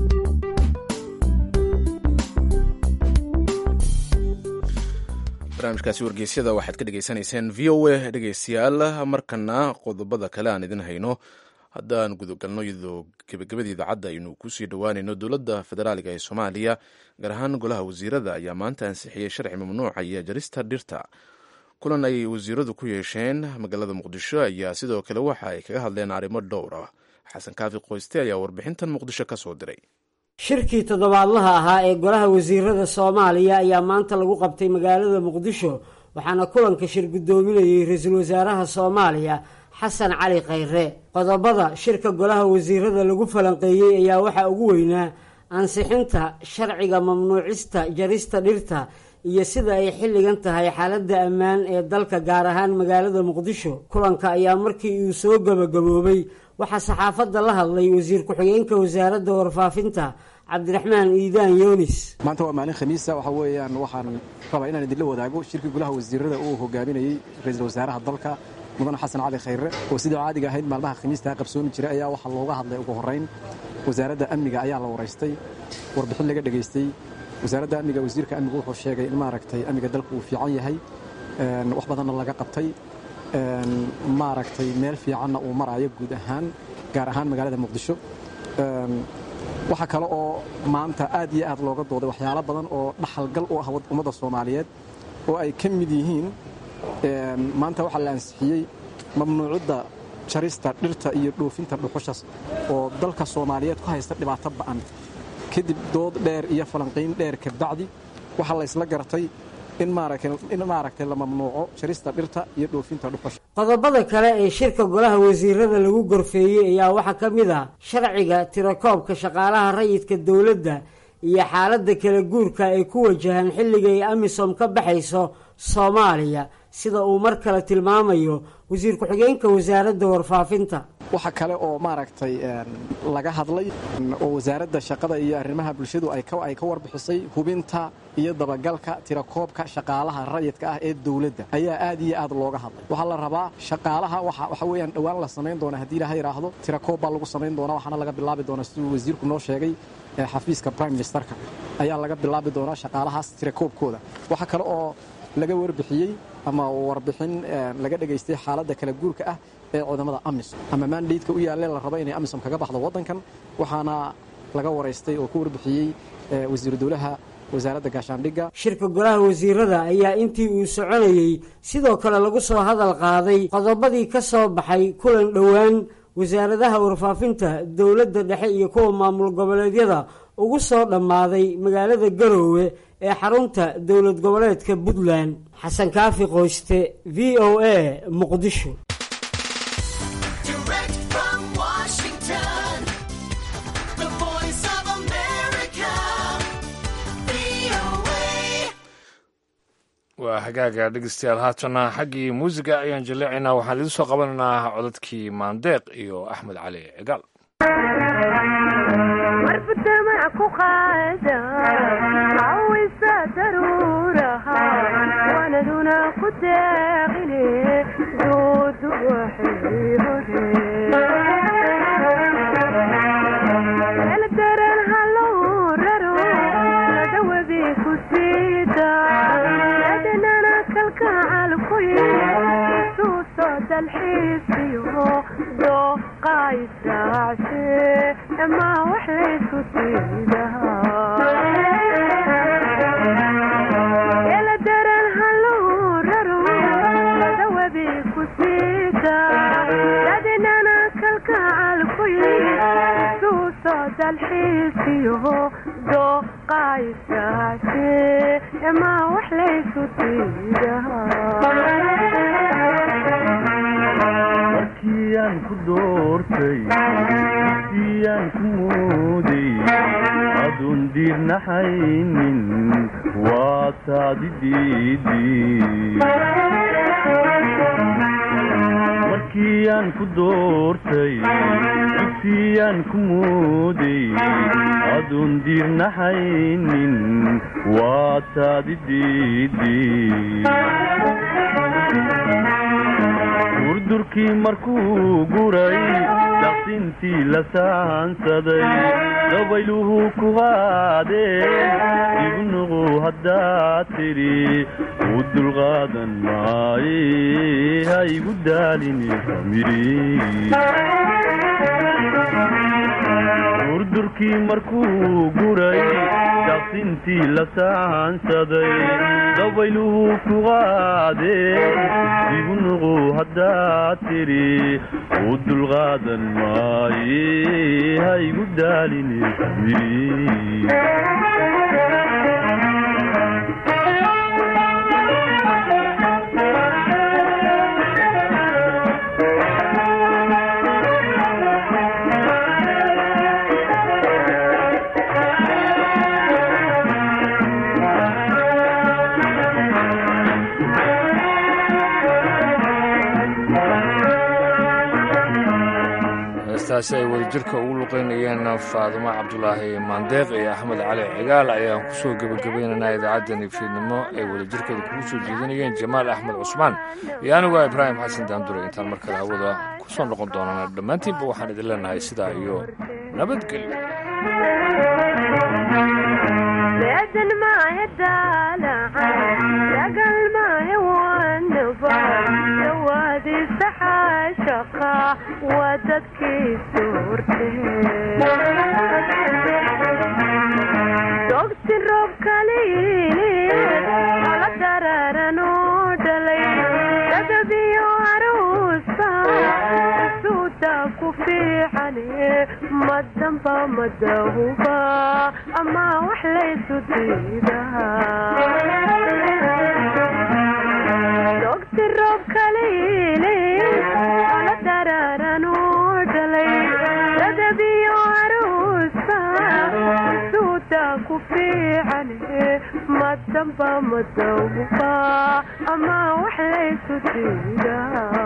barnaamijkaasi wargeysyada waxaad ka dhegaysanayseen v o a dhegeystayaal markana qodobada kale aan idin hayno haddaan gudagalno iyadoo gebagabada idaacadda aynu kusii dhowaanayno dowladda federaaliga ee soomaaliya gaar ahaan golaha wasiirada ayaa maanta ansixiyey sharci mamnuucaya jarista dhirta kulan ay wasiiradu ku yeesheen magaalada muqdisho ayaa sidoo kale waxa ay kaga hadleen arrimo dhowr ah xasan kaafi qoyste ayaa warbixintan muqdisho ka soo diray shirkii toddobaadlaha ahaa ee golaha wasiirada soomaaliya ayaa maanta lagu qabtay magaalada muqdisho waxaana kulanka shir guddoominayey ra-iisul wasaaraha soomaaliya xasan cali khayre qodobada shirka golaha wasiirada lagu falanqeeyey ayaa waxaa ugu weynaa ansixinta sharciga mamnuucista jarista dhirta iyo sida ay xilligan tahay xaaladda ammaan ee dalka gaar ahaan magaalada muqdisho kulanka ayaa markii uu soo gabagaboobay waxaa saxaafadda la hadlay wasiir ku-xigeenka wasaaradda warfaafinta cabdiraxmaan iidaan yoonis maanta waa maalin khamiisa waxa weeyaan waxaan rabaa inaan idinla wadaago shirkii golaha wasiirada uu hogaaminayey ra-iisul wasaaraha dalka mudane xasan cali khayre oo sidii caadiga ahayd maalmaha khamiistaa qabsoomi jiray ayaa waxaa looga hadlay ugu horrayn wasaaradda amniga ayaa la waraystay warbixin laga dhegaystay wasaaradda amniga wasiirka amnigu wuxuu sheegay in maaragtay amniga dalku uu fiican yahay wax badanna laga qabtay maaragtay meel fiicanna uu maraayo guud ahaan gaar ahaan magaalada muqdisho waxaa kale oo maanta aad iyo aad looga dooday waxyaalo badan oo dhaxalgal u ah ummadda soomaaliyeed oo ay ka mid yihiin maanta waxaa la ansixiyey mamnuucidda jarista dhirta iyo dhoofinta dhuxushas oo dalka soomaaliyeed ku haysta dhibaato ba'an kadib dood dheer iyo falanqiyn dheer kabacdi waxaa la ysla garatay in maaragtay la mamnuuco jarista dhirta iyo dhoofinta dhuxusha qodobada kale ee shirka golaha wasiirada lagu gorfeeyey ayaa waxaa ka mid ah sharciga tirakoobka shaqaalaha rayidka dowladda iyo xaaladda kala guurka ay ku wajahaan xilligay amisom ka baxayso soomaaliya sida uu mar kale tilmaamayo wasiir ku-xigeenka wasaaradda warfaafinta waxa kale oo maaragtay laga hadlay oo wasaaradda shaqada iyo arrimaha bulshadu ay ka warbixisay hubinta iyo dabagalka tirakoobka shaqaalaha rayidka ah ee dowladda ayaa aad iyo aad looga hadlay waxaa la rabaa shaqaalaha waxa weeyaan dhowaan la samayn doona haddii ilaha yidhaahdo tirakoob baa lagu samayn doona waxaana laga bilaabi doonaa siduu wasiirku noo sheegay xafiiska prime ministerka ayaa laga bilaabi doonaa shaqaalahaas tirakoobkooda waxa kale oo laga warbixiyey ama warbixin laga dhegaystay xaaladda kala guurka ah ee cudamada amisom ama maandaydka u yaalle la rabo inay amisom kaga baxdo waddankan waxaana laga waraystay oo ku warbixiyey wasiiru dowlaha wasaaradda gaashaandhigga shirka golaha wasiirada ayaa intii uu soconayey sidoo kale lagu soo hadal qaaday qodobadii ka soo baxay kulan dhowaan wasaaradaha warfaafinta dowladda dhexe iyo kuwa maamul goboleedyada ugu soo dhammaaday magaalada garoowe ee xarunta dowlad goboleedka puntland xasan kaafi qoyste v o a muqdisho waa hagaaga dhegeystayaal haatana xaggii muusiga ayaan jaleecaynaa waxaan idiin soo qabanaynaa codadkii maandeeq iyo axmed cali cigaal markiyaan ku doortay markiyaan ku mooday adun diirnaxaynin waa taadi markiyaan ku doortay dugsiyaan ku mooday adun diirnaxaynin waa taadi durdurkii markuu guray daqsintii la saansaday dabayluhu ku qaadeen ibnuqu haddaad tidhi u dulqaadan maaye ha igu daalini durdurkii markuu guray daqsintii la saansaday dabayluhu ku qaadeen ibnuqu haddaad tidhi u dulqaadan maaye ha igu daalini heestaasi ay wadajirka ugu luqaynayeen faadumo cabdulaahi maandeeq iyo axmed cali cigaal ayaan ku soo gebagabaynaynaa idaacaddani fiidnimo ay wadajirkeeda kugu soo jeedinayeen jamaal axmed cusmaan iyo anigoo ibraahim xasan daandure intaan mar kale hawada ku soo noqon doonana dhammaantiinba waxaan idin leenahay sidaa iyo dogsi roob kaliili ala dararanoo dhalay dadabiyo aruusa suuda ku fiicane madamba madahuba ama wax laysu diidahadogsi roob kaliili ala dararanoo dhalay dadabiyo aruusa suuda ku daranba madawba ama wax laysu diidaa